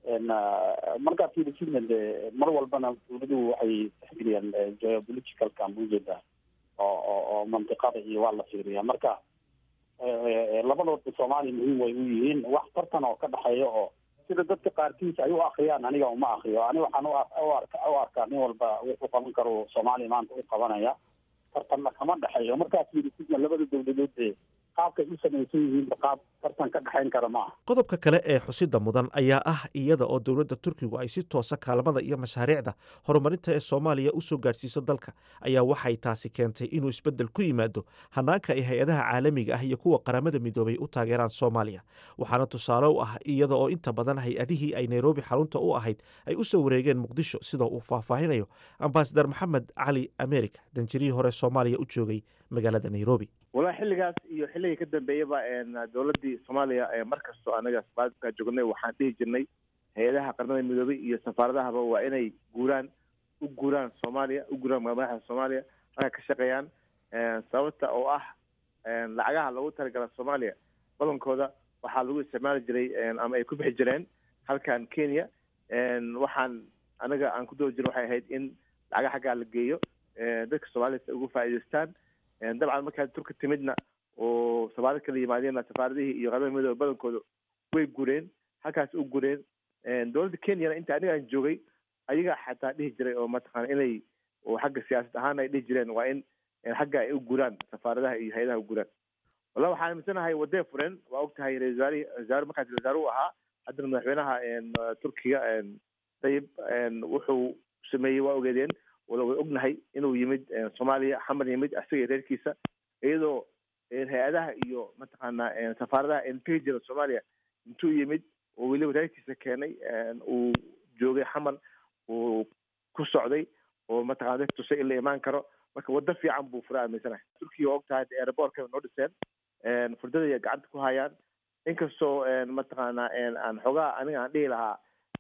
markaa fiirisidna de mar walbana dawladuhu waxay tixgeliyaan geopolitical cambujeeda oo oo oo mantiqada iyo waa la fiiriyaa marka labadoodba soomaaliya muhiim way u yihiin wax tartan oo ka dhexeeya oo sida dadka qaarkiis ay u akriyaan aniga uma akriyo ani waxaan u arkaa nin walba wuxuu qaban karo soomaaliya maanta u qabanaya tartanna kama dhexeeyo markaa fiirisidna labada dawladood ee qaabkay u samaysan yihiinba qaab tartan ka dhexayn kara ma aha qodobka kale ee xusida mudan ayaa ah iyada oo dowladda turkigu ay si toosa kaalmada iyo mashaariicda horumarinta ee soomaaliya u soo gaadhsiiso dalka ayaa waxay taasi keentay inuu isbeddel ku yimaado hanaanka ay hay-adaha caalamiga ah iyo kuwa qaramada midoobay u taageeraan soomaaliya waxaana tusaale u ah iyada oo inta badan hay-adihii ay nairobi xarunta u ahayd ay u soo wareegeen muqdisho sida uu faahfaahinayo ambasadar maxamed cali america danjirihii hore soomaaliya u joogay magaalada nairobi walahi xilligaas iyo xilligii ka dambeeyaba dowladii soomaaliya mar kastoo anaga safaadka joognay waxaan dhihi jirnay hay-adaha qaramada midoobay iyo safaaradahaba waa inay guuraan u guuraan soomaaliya u guuraan madaxda soomaaliya marka ka shaqeeyaan sababta oo ah lacagaha loogu talagala soomaaliya badankooda waxaa lagu isticmaali jiray ama ay ku bixi jireen halkan kenya waxaan anaga aan ku dooda jirin waxay ahayd in lacaga xaggaa la geeyo dadka soomaalida ugu faa'iidaystaan dabcan markaa turka timidna oo safaarad kala yimaadeenna safaaradihii iyo qaramada midoobe badankooda way gureen halkaas u gureen dowladda kenyana inta aniga aan joogay ayaga xataa dhihi jiray oo mataqaana inay oo xagga siyaasad ahaan ay dhihi jireen waa in xagga ay u guraan safaaradaha iyo hay-adaha u guraan wallahi waxaan aaminsanahay wadday fureen waa og tahay ra-isul wasaarihi wasaare markaas wasaare u ahaa haddana madaxweynaha turkiga dayib wuxuu sameeyey waa ogeedeen wala way ognahay inuu yimid soomaaliya xamar yimid isaga iyo reerkiisa iyadoo hay-adaha iyo mataqaanaa safaaradaha entegi jira soomaaliya intuu yimid oo weliba reerkiisa keenay uu joogay xamar uu ku socday oo mataqana dad tusay in la imaan karo marka waddo fiican buu fura aaminsanahay turkiya waa og tahay airbortka noo dhiseen furdada ay gacanta ku hayaan inkastoo mataqaana aan xoogaa aniga aan dhihi lahaa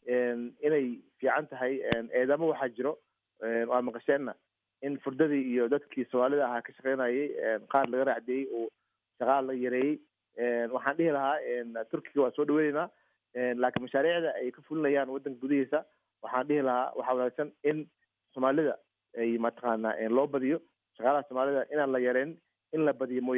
inay fiican tahay eedamo waxaa jiro waa maqasheenna in furdadii iyo dadkii soomaalida ahaa ka shaqeynayay qaar laga raacdeeyey oo shaqaal la yareeyey waxaan dhihi lahaa turkiga waa soo dhaweyneynaa laakiin mashaariicda ay ka fulinayaan waddanka gudihiisa waxaan dhihi lahaa waxaa wanaagsan in soomaalida ay mataqaana loo badiyo shaqaalaha soomaalida inaan la yareyn in la badiyo mooyaane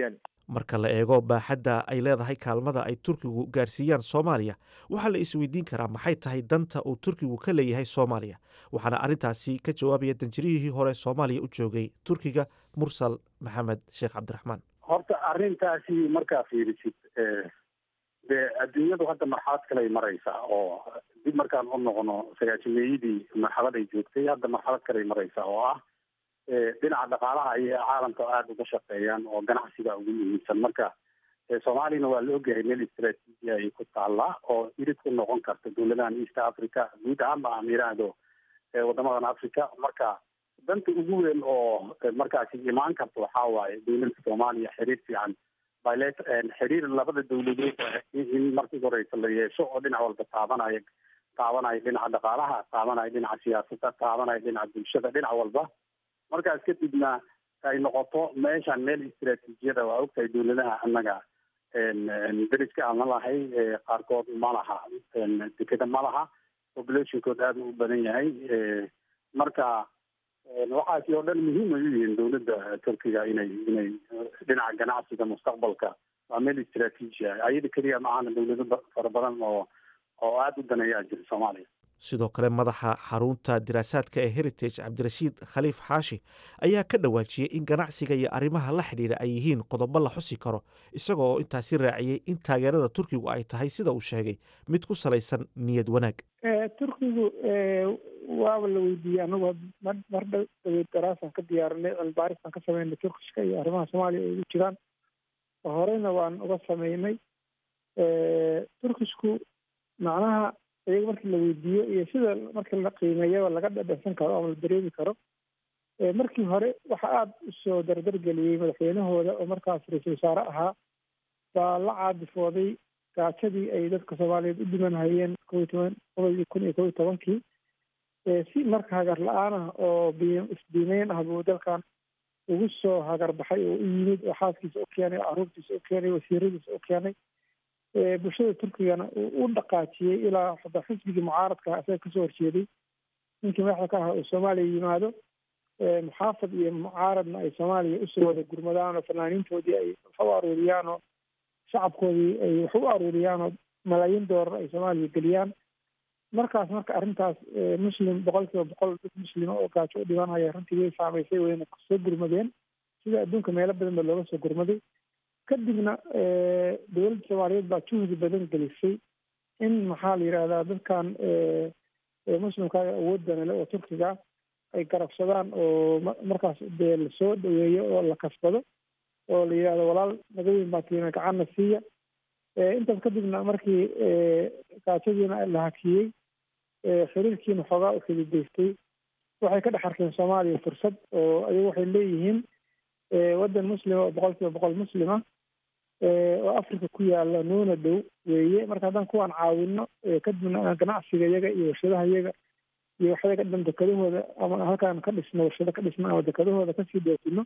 marka la eego baaxadda ay leedahay kaalmada ay turkigu gaarsiiyaan soomaaliya waxaa la isweydiin karaa maxay tahay danta uu turkigu ka leeyahay soomaaliya waxaana arrintaasi ka jawaabaya danjirihii hore soomaaliya u joogay turkiga mursal maxamed sheekh cabdiraxmaan horta arrintaasi markaa fiirisid dee adduunyadu hadda marxalad kaley maraysaa oo dib markaan u noqono sagaajimeeyadii marxalad ay joogtay hadda marxalad kaley maraysaa oo ah dhinaca dhaqaalaha ayay caalamka aada uga shaqeeyaan oo ganacsiga ugu muhiimsan marka soomaaliyana waa la ogyahay meel istraatiiji ay ku taallaa oo irid ku noqon karta dowladahan east africa guud ahaanba aan yidhaahdo wadamadan africa marka danta ugu weyn oo markaasi imaan karta waxaa waaye dowladda soomaaliya xiriir fiican bilet xiriir labada dowladood in markii horeysa la yeesho oo dhinac walba taabanaya taabanaya dhinaca dhaqaalaha taabanaya dhinaca siyaasadda taabanaya dhinaca bulshada dhinac walba markaas kadibna ay noqoto meeshaan meel istraatiijiyada waa ogtahay dowladaha annaga deriska aan la lahay qaarkood ma laha dekeda ma laha populationkood aada u badan yahay marka waxaasi oo dhan muhiim ay u yihiin dowladda turkiga inay inay dhinaca ganacsiga mustaqbalka waa meel istraatiiji ah ayada keliya ma ahana dowlado fara badan oo oo aada u daneeyaa jira soomaaliya sidoo kale madaxa xarunta diraasaadka ee heritage cabdirashiid khaliif xaashi ayaa ka dhawaajiyey in ganacsiga iyo arrimaha la xidhiidha ay yihiin qodobo la xusi karo isaga oo intaasi raaciyey in taageerada turkigu ay tahay sida uu sheegay mid ku salaysan niyad wanaag turkigu waaba la weydiiyey anagu mar dhaweyd daraasaan ka diyaarinay cilbaarisaan ka sameynay turkishka iyo arrimaha soomaaliya ay ugu jiraan horeyna waan uga sameynay turkishku macnaha iyaga markii la weydiiyo iyo sida markii la qiimeeyaba laga dhadhansan karo ama la dareemi karo markii hore waxa aada usoo dardargeliyey madaxweynahooda oo markaas ra-iisul wasaare ahaa baa la caadifooday gaajadii ay dadka soomaaliyeed u dhiman hayeen kow iyo toban qodobkii kun iyo kow iyo tobankii si marka hagar la-aanah oo bi isbiimeyn ah buu dalkan ugu soo hagar baxay oo u yimid oo xaaskiisa u keenay oo caruurtiisa u keenay wasiiradiisa u keenay bulshada turkigana u dhaqaajiyey ilaa xataa xisbigii mucaaradka isaga kasoo horjeeday ninkii madaxda ka aha uu soomaaliya yimaado muxaafad iyo mucaaradna ay soomaaliya usoo wada gurmadaan oo fanaaniintoodii ay wax u aruuriyaan oo shacabkoodii ay wax u aruuriyaan oo malaayiin doolar ay soomaaliya geliyaan markaas marka arrintaas muslim boqol kiiba boqol dad muslima oo gaajo u dhimanaya runtii way saamaysay wayna soo gurmadeen sida adduunka meelo badan ba looga soo gurmaday kadibna dowladda soomaaliyeed baa juhdi badan gelisay in maxaa la yidhahdaa dadkan muslimkaaga awoodana le oo turkiga ay garabsadaan oo markaas dee lasoo dhaweeyo oo la kasbado oo la yidhahdo walaal naga weyn baa tiina gacanna siiya intaas kadibna markii gaajadiina la hakiyey xiriirkiina xoogaa u xididaystay waxay ka dhex arkeen soomaaliya fursad oo ayagu waxay leeyihiin waddan muslima oo boqol kiiba boqol muslima oo africa ku yaala nuuna dhow weeye marka haddaan kuwaan caawino kadibna ganacsiga iyaga iyo warshadaha iyaga iyo waxyaga dhan dekadahooda ama halkaan ka dhisno warshado ka dhisno ama dekadahooda kasii dhoofino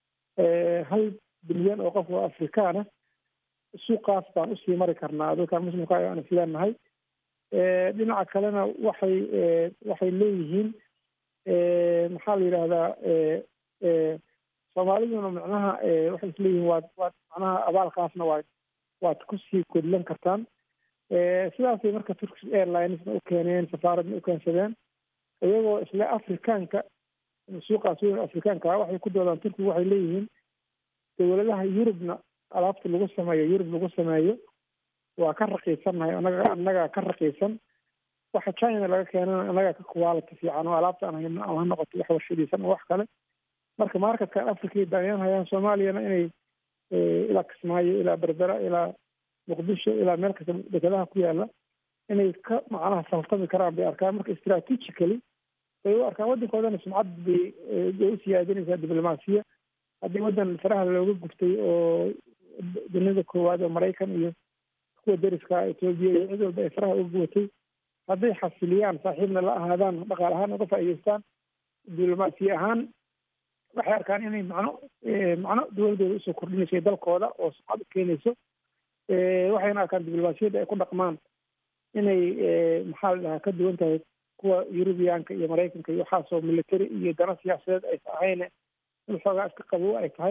hal bilyan oo qof oo afrikaana suuqaas baan usii mari karnaa dadkaan muslimka aan isleenahay dhinaca kalena waxay waxay leeyihiin maxaa la yidhahdaa soomaaliduna macnaha waxay isleeyihiin waad waad macnaha abaalkaasna waad waad kusii kodlan kartaan sidaasay marka turkish airlinesna u keeneen safaaradna u keensadeen iyagoo isle afrikaanka suuqaas weyn afrikaanka waxay ku doodaan turkigu waxay leeyihiin dowladaha yurubna alaabta lagu sameeyo yurub lagu sameeyo waa ka raqiisannahay anaga annagaa ka raqiisan waxa china laga keenana annagaa ka quality fiican oo alaabta aan hayno ama ha noqoto wax warshadiisan oo wax kale marka markatkan africa daaniyaan hayaan soomaaliyana inay ilaa kismaayo ilaa berbera ilaa muqdisho ilaa meel kasta dekadaha ku yaala inay ka macnaha saltami karaan bay arkaan marka strategically bay u arkaan waddankoodana sumcad bay bay u siyaadinaysaa diblomaasiya haddii waddan faraha looga guftay oo dunida koowaad oo maraykan iyo kuwa deriska etoobiya iyo cid walba ay faraha uga gubatay hadday xasiliyaan saaxiibna la ahaadaan dhaqaal ahaan uga faa'iidaystaan diblomaasiya ahaan waxay arkaan inay macno macno dowladooda usoo kordhinayso dalkooda oo sumcad u keenayso waxayna arkaan diblomaasiyadda ay ku dhaqmaan inay maxaa la dhahaa ka duwan tahay kuwa yurubiyaanka iyo maraykanka iyo waxaasoo military iyo dana siyaasadeed aysa ahayne in xoogaa iska qabow ay tahay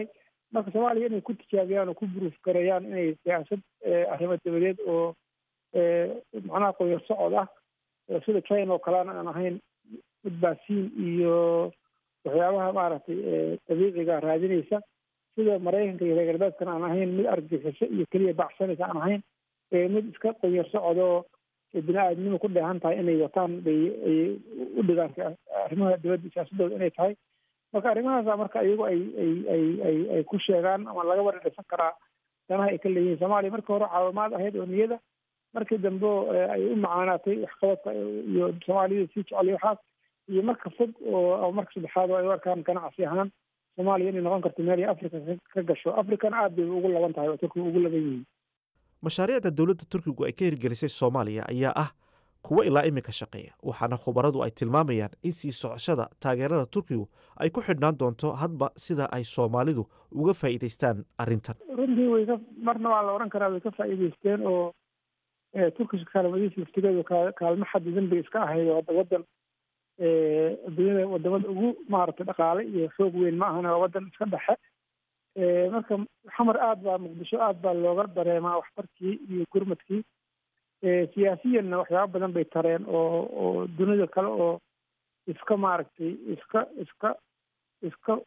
marka soomaaliya inay ku tijaabiyaan oo ku buruuf gareeyaan inay siyaasad arrimo dabadeed oo macnaha qoyar socod ah sida china oo kaleana aan ahayn mid baasiin iyo waxyaabaha maaragtay dabiiciga raadinaysa sida maraykanka iyo reer galbeedkana aan ahayn mid argagixiso iyo keliya baxsanaysa aan ahayn mid iska qoyar socodoo bini aadnimo ku dheehan tahay inay wataan bay ay u dhigaan arrimaha dibadda siyaasadooda inay tahay marka arrimahaasa marka iyagu ay ay ay ay ay ku sheegaan ama laga wara dhisan karaa danaha ay ka leeyihiin soomaaliya markii hore caawimaad ahayd oo niyada markii dambe ay u macaanaatay waxqabadka iyo soomaaliyada sii jecel waxaas iyo marka fog oo ama marka saddexaad oo ay u arkaan ganacsi ahaan soomaaliya inay noqon karto meel ay africa ka gasho africana aad bay ugu laban tahay oo turkiga ugu laban yihiin mashaariicda dowladda turkigu ay ka hirgelisay soomaaliya ayaa ah kuwo ilaa iminka shaqeeya waxaana khubaradu ay tilmaamayaan in sii socoshada taageerada turkigu ay ku xidhnaan doonto hadba sida ay soomaalidu uga faa'iidaystaan arrintan runtii way ka marna waa la odhan karaa way ka faa'iidaysteen oo turkiska kaalmadiisa laftigeedu kaalmo xadidan bay iska ahayd oo hadda waddan adduunyada wadamada ugu maaragtay dhaqaale iyo xoog weyn ma ahana waa waddan iska dhexe marka xamar aad baa muqdisho aad baa looga dareemaa waxtarkii iyo gurmadkii siyaasiyanna waxyaaba badan bay tareen oo oo dunida kale oo iska maaragtay iska iska iska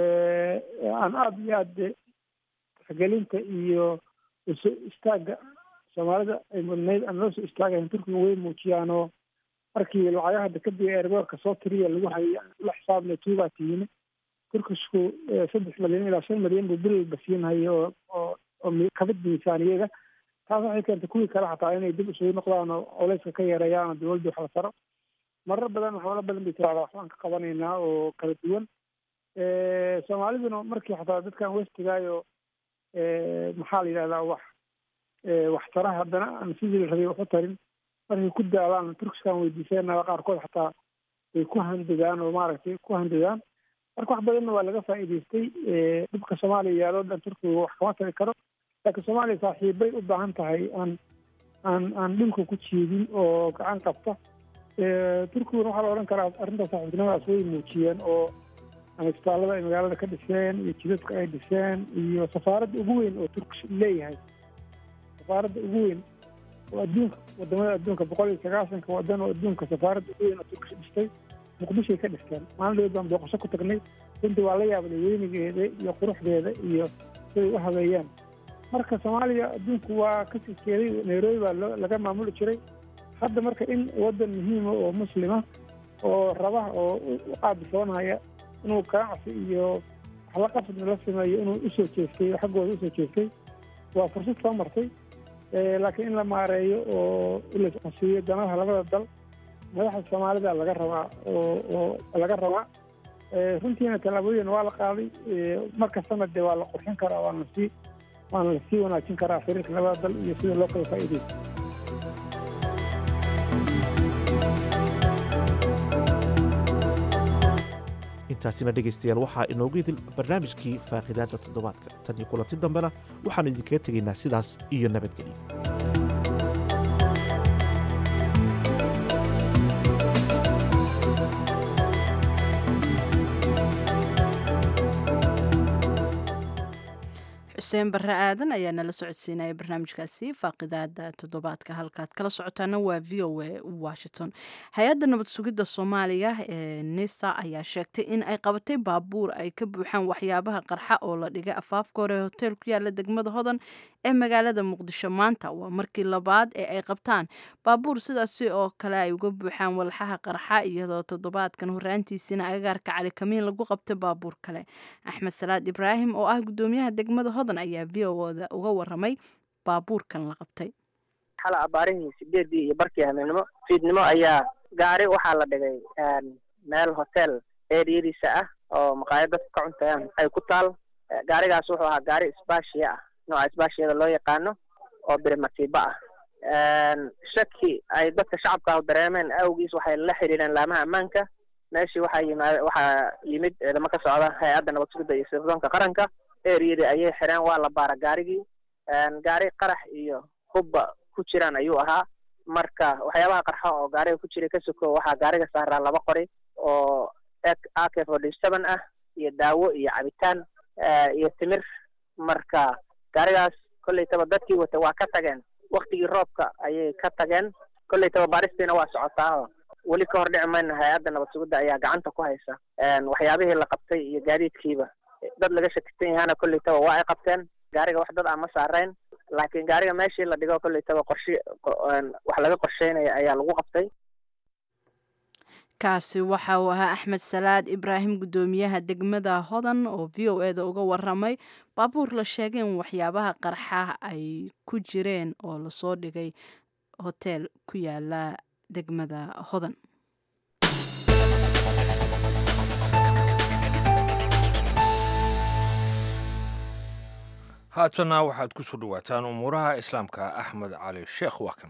aan aada iyo aad tixgelinta iyo iso istaagga soomaalida ay mudnayd aan loo soo istaagayn turkiga way muujiyaan oo markii lacagaha dekadii eerboorka soo tiriya lagu hayay la xisaabna tuubaa tiyini turkishku saddex milyan ilaa shan milyan buu bilba siinhaya oo oo oo kabid miisaaniyada taas waxay keentay kuwii kale xataa inay dib isugu noqdaan oo culeyska ka yareeyaan oo dawladda wax la taro marar badan waxyaalo badan bay tiraahdaa waxbaan ka qabanaynaa oo kala duwan soomaaliduna markii xataa dadkan westigaayo maxaa la yidhahdaa wax waxtara haddana aan sidii la rabay wax u tarin markay ku daalaan turkiskan weydiisanaa qaarkood xataa way ku handagaan oo maaragtay ku handadaan marka wax badanna waa laga faa'iidaystay dhibka soomaaliya yaaloo dhan turkiga wax kama tari karo laakiin soomaaliya saaxiibbay u baahan tahay aan aan aan dhulka ku jiidin oo gacan qabta turkiguna waxaa la odhan karaa arrinta saaxiibtinimadaas way muujiyeen oo ama isbitaallada ay magaalada ka dhiseen iyo jidadka ay dhiseen iyo safaaradda ugu weyn oo turkish leeyahay safaaradda ugu weyn oo adduunka wadamada adduunka boqol iyo sagaasanka wadan oo adduunka safaaradda ugu weyn oo turkish dhistay muqdishoay ka dhisteen maalin dhaweed baan booqasho ku tagnay runtii waa la yaabnay weynigeeda iyo quruxdeeda iyo siday u habeeyaan marka soomaaliya adduunku waa ka sii jeeday nairobi baa loo laga maamuli jiray hadda marka in waddan muhiima oo muslima oo raba oo u qaabisoonaya inuu ganacsi iyo wax la qasdna la sameeyo inuu usoo jeestay oo xaggooda usoo jeestay waa fursad soo martay laakiin in la maareeyo oo la isqasiiyo danaha labada dal madaxda soomaalida laga rabaa oo oo laga rabaa runtiina tallaabooyin waa la qaaday markastana dee waa la qurxin karaa waana sii waana la sii wanaajin karaa xiriirka labada dal iyo sida loo kala faa'iidaysto intaasina dhegaystayaal waxaa inoogu idil barnaamijkii faaqidaadda toddobaadka tan iyo kulanti dambena waxaannu idinkaga tegaynaa sidaas iyo nabadgelyo xuseen barre aadan ayaa nala socodsiinaya barnaamijkaasi faaqidaada toddobaadka halkaad kala socotaana waa v o a washington hay-adda nabad sugidda soomaaliya ee nisa ayaa sheegtay in ay qabatay baabuur ay ka buuxaan waxyaabaha qarxa oo la dhigay afaafka hore hotel ku yaala degmada hodan ee magaalada muqdisho maanta waa markii labaad ee ay qabtaan baabuur sidaasi oo kale ay uga buuxaan walxaha qarxa iyadoo toddobaadkan horaantiisina agagaarka cali kamiin lagu qabtay baabuur kale axmed salaad ibraahim oo ah gudoomiyaha degmada hodan ayaa v o da uga waramay baabuurkan la qabtay xala abaarihii sideedii iyo barkii habeenimo fiidnimo ayaa gaari waxaa la dhigay meel hotel eriyadiisa ah oo maqaayad dadka ka cuntayaan ay ku taal gaarigaas wuxuu ahaa gaari isbaashiya ah nooca isbaashiyada loo yaqaano oo birimatiiba ah shaki ay dadka shacabka dareemeen awgiis waxay la xiriireen laamaha ammaanka meeshii waxaa yimaad waxaa yimid ciidamo ka socda hay-adda nabad sugidda iyo sirdoonka qaranka eriyadii ayay xireen waa la baara gaarigii gaari qarax iyo hubba ku jiraan ayuu ahaa marka waxyaabaha qarxa oo gaariga ku jiray ka soko waxaa gaariga saaraa laba qori oo ak forty seven ah iyo daawo iyo cabitaan iyo timir marka gaarigaas kollaytaba dadkii wata waa ka tageen waktigii roobka ayay ka tageen kollaytaba baaristiina waa socotaa weli ka hor dhici mayna hay-adda nabad sugidda ayaa gacanta ku haysa waxyaabihii la qabtay iyo gaadiidkiiba dad laga shakisan yahana kollaytaba waa ay qabteen gaariga wax dad aan ma saarayn laakiin gaariga meeshii la dhigo kollaytaba qorshe wax laga qorsheynaya ayaa lagu qabtay kaasi waxa uu ahaa axmed salaad ibraahim guddoomiyaha degmada hodan oo v o eda uga waramay baabuur la sheegay in waxyaabaha qarxa ay ku jireen oo lasoo dhigay hoteel ku yaala degmada hodan haatana waxaad ku soo dhowaataan umuuraha islaamka axmed cali sheekh waakan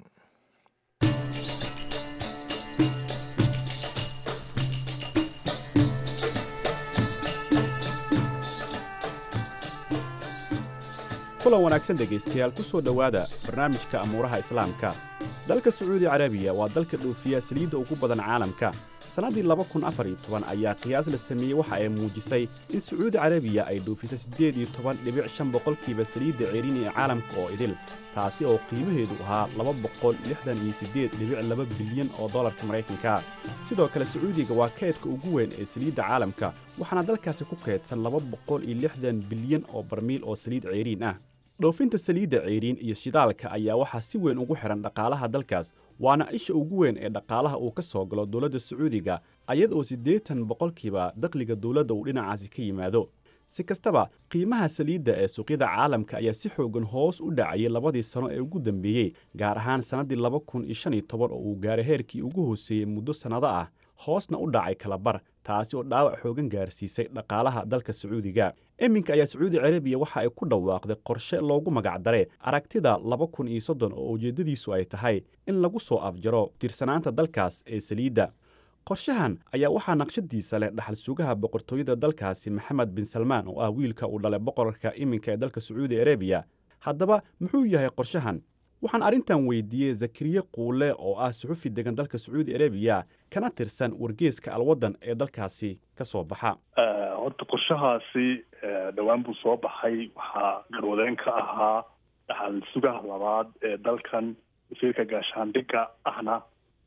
kulan wanaagsan dhegaystayaal ku soo dhowaada barnaamijka amuuraha islaamka dalka sacuudi carabiya waa dalka dhoofiya saliidda ugu badan caalamka sannaddii laba kun afar iyo toban ayaa qiyaas la sameeyey waxa ay muujisay in sacuudi carabiya ay dhoofisay siddeed iyo toban dhibic shan boqolkiiba saliidda ceerin ee caalamka oo idil taasi oo qiimaheedu ahaa laba boqol lixdan iyo siddeed dhibic laba bilyan oo dollarka maraykanka sidoo kale sacuudiga waa kaydka ugu weyn ee saliidda caalamka waxaana dalkaasi ku kaydsan laba boqol iyo lixdan bilyan oo barmiil oo saliid ceeriin ah dhoofinta saliidda ceeriin iyo shidaalka ayaa waxaa si weyn ugu xidhan dhaqaalaha dalkaas waana isha ugu weyn ee dhaqaalaha uu ka soo galo dowladda sacuudiga ayada oo siddeetan boqolkiiba dakhliga dowladda uu dhinacaasi ka yimaado si kastaba qiimaha saliidda ee suuqyada caalamka ayaa si xoogan hoos u dhacayay labadii sano ee ugu dambeeyey gaar ahaan sannaddii laba kun iyo shan iyo toban oo uu gaaray heerkii ugu hooseeyey muddo sannado ah hoosna u dhacay kalabar taasi oo dhaawac xoogan gaarsiisay dhaqaalaha dalka sacuudiga iminka ayaa sacuudi carabiya waxa ay ku dhawaaqday qorshe loogu magacdare aragtida laba kun iyo soddon oo ujeeddadiisu ay tahay in lagu soo afjaro tirsanaanta dalkaas ee saliidda qorshahan ayaa waxaa naqshadiisa leh dhaxal sugaha boqortooyada dalkaasi maxamed bin salmaan oo ah wiilka uu dhalay boqorka iminka ee dalka sacuudi arabiya haddaba muxuu yahay qorshahan waxaan arrintan weydiiyey zakariye quule oo ah suxufi degan dalka sacuudi arabiya kana tirsan wargeeska alwaddan ee dalkaasi ka soo baxa horta qorshahaasi dhowaan buu soo baxay waxaa garwadeen ka ahaa dhaxal sugaha labaad ee dalkan wasiirka gaashaandhigga ahna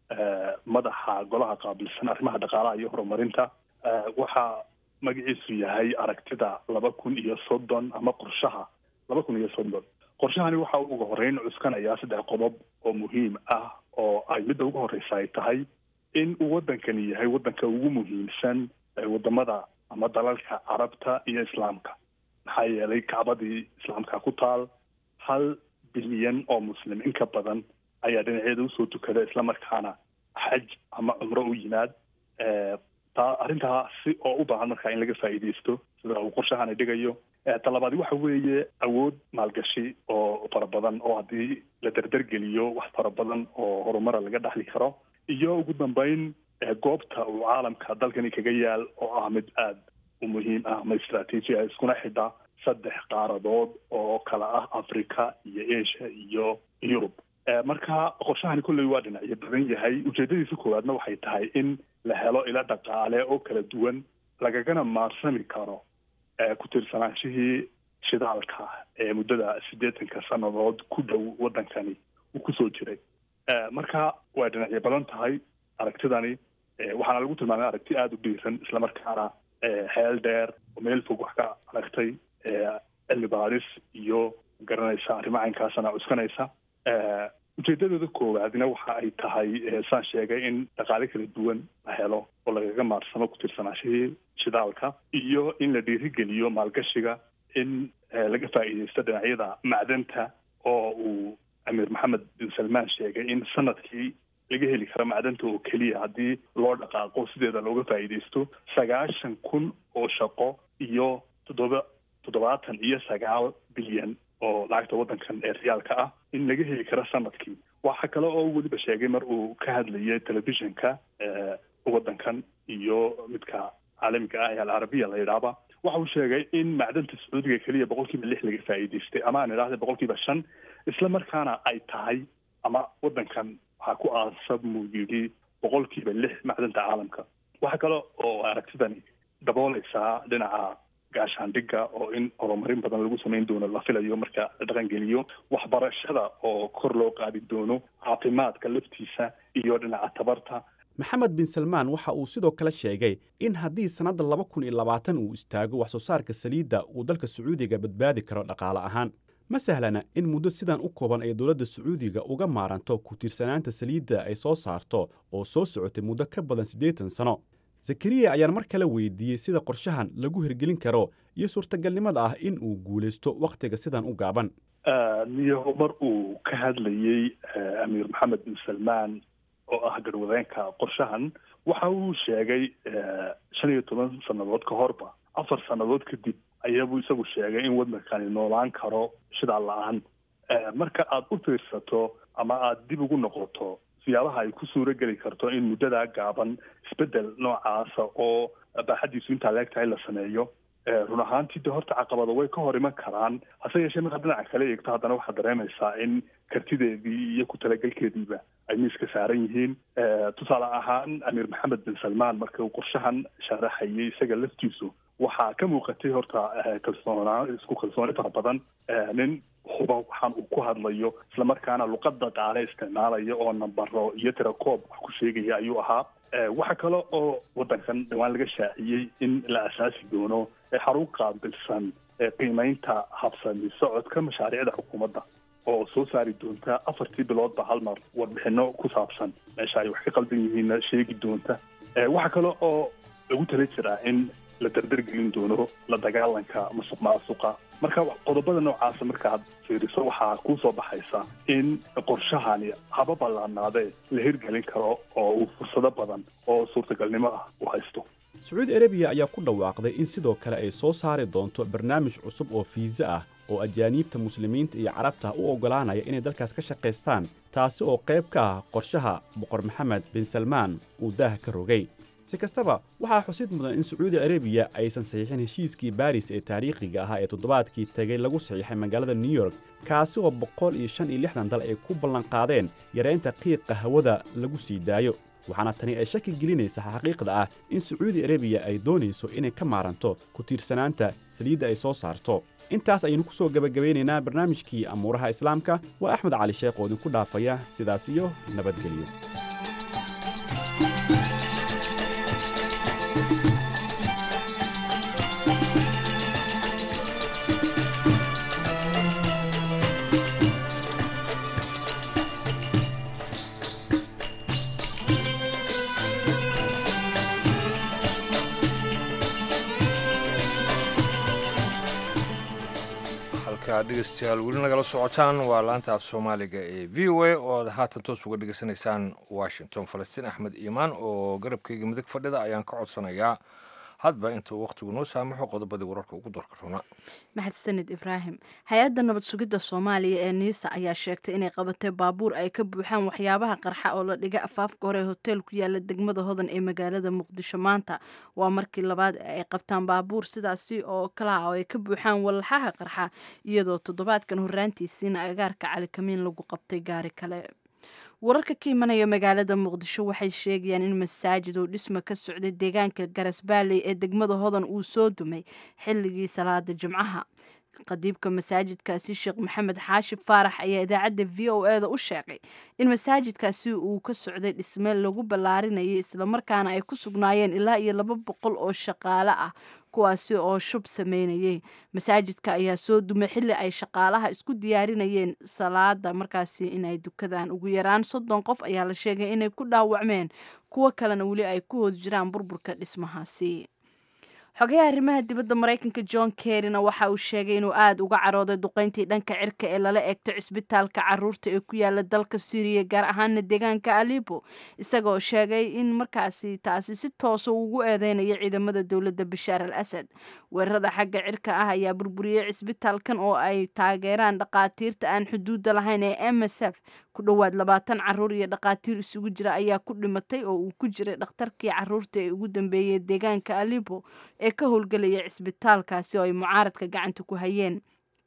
madaxa golaha qaabilsan arrimaha dhaqaalaha iyo horumarinta waxaa magaciisu yahay aragtida laba kun iyo soddon ama qorshaha laba kun iyo soddon qorshahani waxa uu uga horeyn cuskanayaa saddex qodob oo muhiim ah oo ay midda ugu horreysa ay tahay in uu waddankani yahay waddanka ugu muhiimsan wadamada ama dalalka carabta iyo islaamka maxaa yeelay kacbadii islaamka ku taal hal bilyan oo muslim in ka badan ayaa dhinaceeda usoo tukada islamarkaana xaj ama cumro u yimaad taa arrintaasi oo u baahan markaa in laga faa'iidaysto sida uu qorshahani dhigayo talabaadi waxa weeye awood maalgashi oo fara badan oo haddii la derdergeliyo wax fara badan oo horumara laga dhaxli karo iyo ugu dambeyn goobta uu caalamka dalkani kaga yaal oo ah mid aada u muhiim ah ama istraatiiji ah iskuna xidha saddex qaaradood oo kala ah africa iyo asia iyo yurub marka qorshahani kolley waa dhinacyo badan yahay ujeedadiisa koowaadna waxay tahay in la helo ilo dhaqaale oo kala duwan lagagana maarsami karo ku tiirsanaansihii shidaalka ee muddada siddeetanka sannadood ku dhow waddankani uu kusoo jiray marka way dhinacyo badan tahay aragtidani waxaana lagu tilmaamay aragti aada u dhiiran islamarkaana xeel dheer oo meel fog wax ka aragtay cilmi baaris iyo garanaysa arrimo caynkaasana cuskanaysa ujeedadooda koowaadna waxa ay tahay saan sheegay in dhaqaale kala duwan la helo oo lagaga maarsamo ku tirsanaashihii shidaalka iyo in la dhiirigeliyo maalgashiga in laga faa'iidaysto dhinacyada macdanta oo uu amiir maxamed bin salmaan sheegay in sanadkii laga heli karo macdanta oo keliya haddii loo dhaqaaqo sideeda looga faa'iidaysto sagaashan kun oo shaqo iyo toddoba toddobaatan iyo sagaal bilyan oo lacagta waddankan ee riyaalka ah in laga heli karo sanadkii waxa kale oo weliba sheegay mar uu ka hadlayay telefishinka waddankan iyo midka caalamiga ah ee alcarabiya la yidhaahba waxa uu sheegay in macdanta sacuudiga keliya boqol kiiba lix laga faa'iidaystay ama aan idhahda boqol kiiba shan isla markaana ay tahay ama waddankan waxaa ku aasab muu yidhi boqolkiiba lix macdanta caalamka waxa kale oo aragtidani dabooleysaa dhinaca gaashaandhigga oo in horumarin badan lagu samayn doono la filayo marka la dhaqangeliyo waxbarashada oo kor loo qaadi doono caafimaadka laftiisa iyo dhinaca tabarta maxamed bin salmaan waxa uu sidoo kale sheegay in haddii sannadda laba kun iyo labaatan uu istaago wax soo saarka saliidda uu dalka sacuudiga badbaadi karo dhaqaale ahaan ma sahlana in muddo sidan u kooban ay dowladda sacuudiga uga maaranto ku tiirsanaanta saliidda ay soo saarto oo soo socotay muddo ka badan siddeetan sano zakariya ayaan mar kale weydiiyey sida qorshahan lagu hirgelin karo iyo suurtagalnimada ah in uu guulaysto wakhtiga sidan u gaaban niyaho mar uu ka hadlayey amiir maxamed bin salmaan oo ah garwadeenka qorshahan waxa uu sheegay shan iyo toban sannadood ka horba afar sannadood kadib ayaabuu isagu sheegay in waddankani noolaan karo shidaal la-aan marka aada u fiirsato ama aada dib ugu noqoto siyaabaha ay ku suuro geli karto in muddadaa gaaban isbeddel noocaasa oo baaxaddiisu intaa leeg tahay la sameeyo run ahaantii de horta caqabado way ka hor iman karaan hase yeeshee markaad dhinaca kale eegto haddana waxaad dareemaysaa in kartideedii iyo ku talagelkeediiba ay miiska saaran yihiin tusaale ahaan amiir maxamed bin salmaan marka uu qorshahan sharaxayay isaga laftiisu waxaa ka muuqatay horta kalsoonaa isku kalsooni fara badan nin huba waxaan uu ku hadlayo islamarkaana luqada qaale isticmaalaya oo nambaro iyo tirakoob wax ku sheegaya ayuu ahaa waxa kale oo waddankan dhawaan laga shaaciyey in la asaasi doono xarun qaabilsan qiimeynta habsami socodka mashaariicda xukuumadda oo soo saari doonta afartii biloodba hal mar warbixino ku saabsan meesha ay wax ka qaldan yihiinna sheegi doonta waxa kale oo lagu tala jiraa in la dardargelin doono la dagaalanka masuq maasuqa marka qodobada noocaasa markaad fiiriso waxaa kuu soo baxaysa in qorshahani haba ballaanaadee la hirgelin karo oo uu fursado badan oo suurtagalnimo ah u haysto sacuudi arabiya ayaa ku dhawaaqday in sidoo kale ay soo saari doonto barnaamij cusub oo fiisa ah oo ajaaniibta muslimiinta iyo carabta u oggolaanaya inay dalkaas ka shaqaystaan taasi oo qayb ka ah qorshaha boqor maxamed bin salmaan uu daaha ka rogay si kastaba waxaa xusid mudan in sacuudi arabiya aysan saxiixin heshiiskii baris ee taariikhiga ahaa ee toddobaadkii tegay lagu saxiixay magaalada new york kaasi oo boqol iyo shan iyo lixdan dal ay ku ballanqaadeen yaraynta qiiqa hawada lagu sii daayo waxaana tani ay shaki gelinaysa xaqiiqda ah in sacuudi arabiya ay doonayso inay ka maaranto ku tiirsanaanta saliidda ay soo saarto intaas ayaynu ku soo gebagabaynaynaa barnaamijkii amuuraha islaamka waa axmed cali sheekh oo idinku dhaafaya sidaas iyo nabadgelyo dhegeystayaal weli nagala socotaan waa laanta af soomaaliga ee v o a oo aad haatan toos uga dhegeysanaysaan washington falastiin axmed iimaan oo garabkayga midig fadhida ayaan ka codsanayaa hadba inta uu wakhtigu noo saamaxo qodobadii wararka ugu doorka runa maxadsanid ibraahim hay-adda nabad sugidda soomaaliya ee niisa ayaa sheegtay inay qabatay baabuur ay ka buuxaan waxyaabaha qarxa oo la dhiga afaafka hore ee hotel ku yaala degmada hodan ee magaalada muqdisho maanta waa markii labaad ay qabtaan baabuur sidaasi oo kala ah oo ay ka buuxaan walxaha qarxa iyadoo toddobaadkan horraantiisiina agaarka calikamiin lagu qabtay gaari kale wararka ka imanaya magaalada muqdisho waxay sheegayaan in masaajid uu dhisma ka socday deegaanka garasbaaley ee degmada hodan uu soo dumay xilligii salaada jimcaha qadiibka masaajidkaasi sheekh maxamed xaashib faarax ayaa idaacadda v o e da u sheegay in masaajidkaasi uu ka socday dhisme lagu ballaarinayay islamarkaana ay ku sugnaayeen ilaa iyo laba boqol oo shaqaale ah kuwaasi oo shub sameynayay masaajidka ayaa soo dumay xilli ay shaqaalaha isku diyaarinayeen salaada markaasi inay dukadaan ugu yaraan soddon qof ayaa la sheegay inay ku dhaawacmeen kuwo kalena weli ay ku hoos jiraan burburka dhismahaasi xogayaha arrimaha dibadda maraykanka john kerryna waxa uu sheegay inuu aada uga carooday duqeyntii dhanka cirka ee lala eegtay cisbitaalka caruurta ee ku yaala dalka syriya gaar ahaana deegaanka alibo isagoo sheegay in markaasi taasi si toosa ugu eedeynayo ciidamada dowladda bashaar al asad weerarada xagga cirka ah ayaa burburiyey cisbitaalkan oo ay taageeraan dhaqaatiirta aan xuduudda lahayn ee m s f ku dhowaad labaatan caruur iyo dhaqaatiir isugu jira ayaa ku dhimatay oo uu ku jiray dhakhtarkii caruurta ee ugu dambeeyey deegaanka alibo ee ka howlgelaya cisbitaalkaasi oo ay mucaaradka gacanta ku hayeen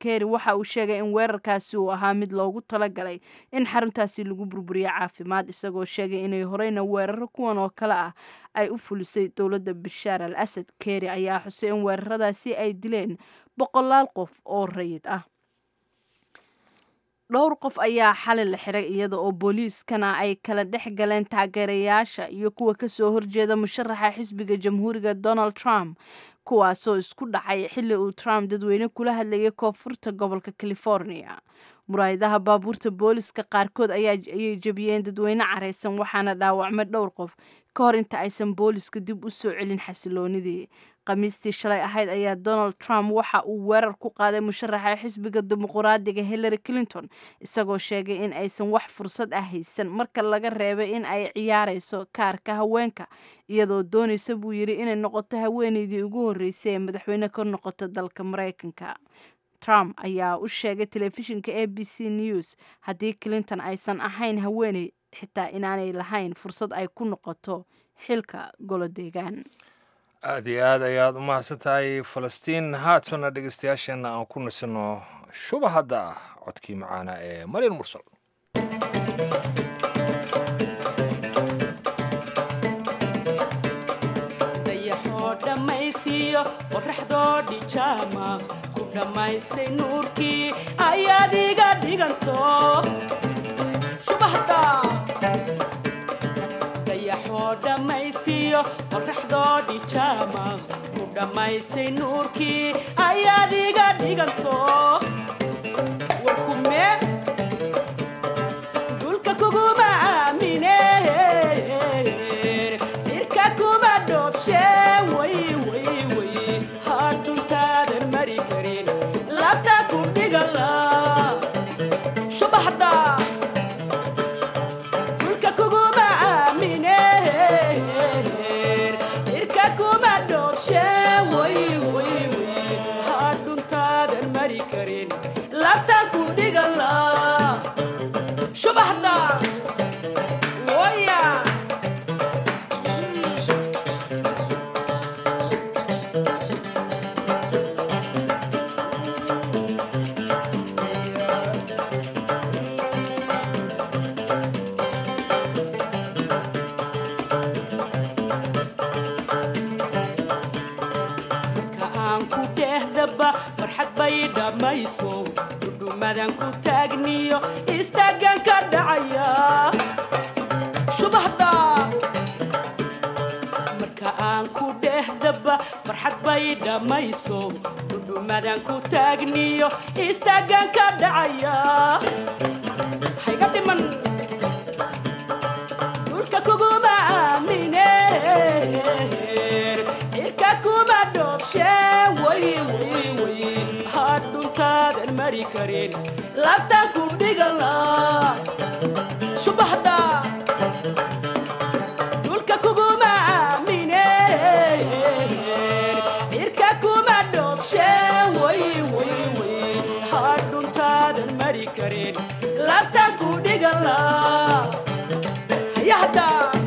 kerry waxa uu sheegay in weerarkaasi uu ahaa mid loogu talagalay in xaruntaasi lagu burburiyo caafimaad isagoo sheegay inay horeyna weeraro kuwan oo kale ah ay u fulisay dowladda bashaar al asad kerry ayaa xusay in weeraradaasi ay dileen boqolaal qof oo rayid ah dhowr qof ayaa xalay la xiray iyada oo booliiskana ay kala dhex galeen taageerayaasha iyo kuwa kasoo horjeeda musharaxa xisbiga jamhuuriga donald trump kuwaasoo isku dhacay xilli uu trump dadweyne kula hadlayay koonfurta gobolka california muraayadaha baabuurta booliska qaarkood ayay jebiyeen dadweyne careysan waxaana dhaawacmay dhowr qof ka hor inta aysan booliska dib u soo celin xasiloonidii khamiistii shalay ahayd ayaa donald trump waxa uu weerar ku qaaday musharaxa xisbiga dimuquraadiga hillary clinton isagoo sheegay in aysan wax fursad ah haysan marka laga reebay in ay ciyaareyso kaarka haweenka iyadoo doonaysa buu yidhi inay noqoto haweeneydii ugu horreysay ee madaxweyne ka noqota dalka maraykanka trump ayaa u sheegay telefishinka a b c news haddii clinton aysan ahayn haweeney xitaa inaanay lahayn fursad ay ku noqoto xilka golo deegaan aada iyo aad ayaad u mahadsan tahay falastiin haatana dhegeystayaasheenna aan ku nasino shubahadda ah codkii macaana ee marian mursal dayaxoo dhammaysiiyo qoraxdoo dhijaama ku dhammaysay nuurkii ayaad iga dhiganto shubahda dayaxoo dhammaysiiyo qoraxdoo dhijaama ku dhammaysay nuurkii ayaad iga dhiganto warkume dulka kuguma aamine irka kuma dhoofshe way way way hadhuntaadan mari karin labta ku dhigala shubaxda dulka kuguma aamine irka kuma dhoofshe way way way hadhuntaadan mari karin labta ku dhigala shubaxda waya marka aan ku dhehdaba farxad bay dhammayso dhudhumadan ku taagniyo istaagan ka dhacaya shubahda marka aan ku dhehdaba farxad bay dhammayso dhudhumadan ku taagniyo istaagan ka dhacaya hayga dhiman dhulka kuguma aamine cirka kuma dhoofshe way way way hadhuntaadan mari karin labtan ku dhigala shubahda dhulka kuguma aamine cirka kuma dhoofshe way way way hadhuntaadan mari karin labtan ku dhigala hayahda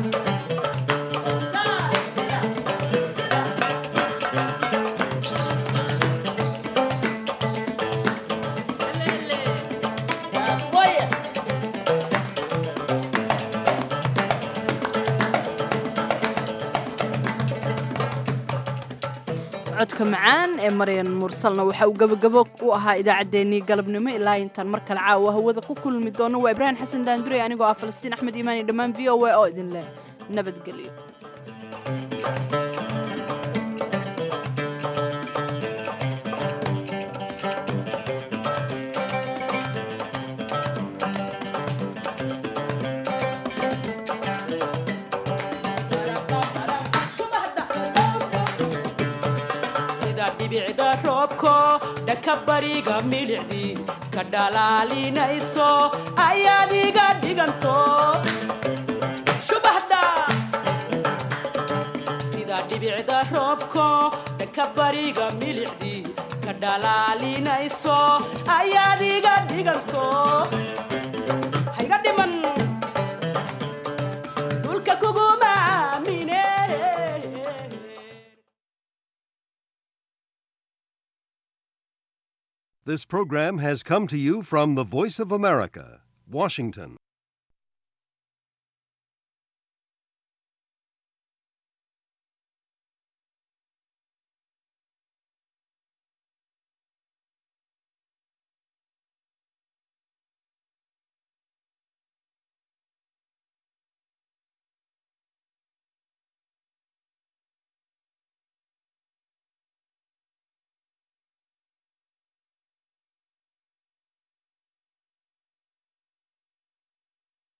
codka macaan ee maryan mursalna waxa uu gabagabo u ahaa idaacaddeenii galabnimo ilaa intaan mar kale caawa hawada ku kulmi doono waa ibraahim xasan daandurey anigoo ah falastiin axmed iimaan iyo dhammaan v o a oo idin leh nabadgelyo sida dhibicda roobko dhanka bariga milicdii ka dhalaalinayso ayaad iga dhiganto shubahda sida dhibicda roobko dhanka bariga milicdii ka dhalaalinayso ayaad iga dhiganto hayga dhiman dhulka kuguma aamine This program has come to you from the Voice of America, Washington.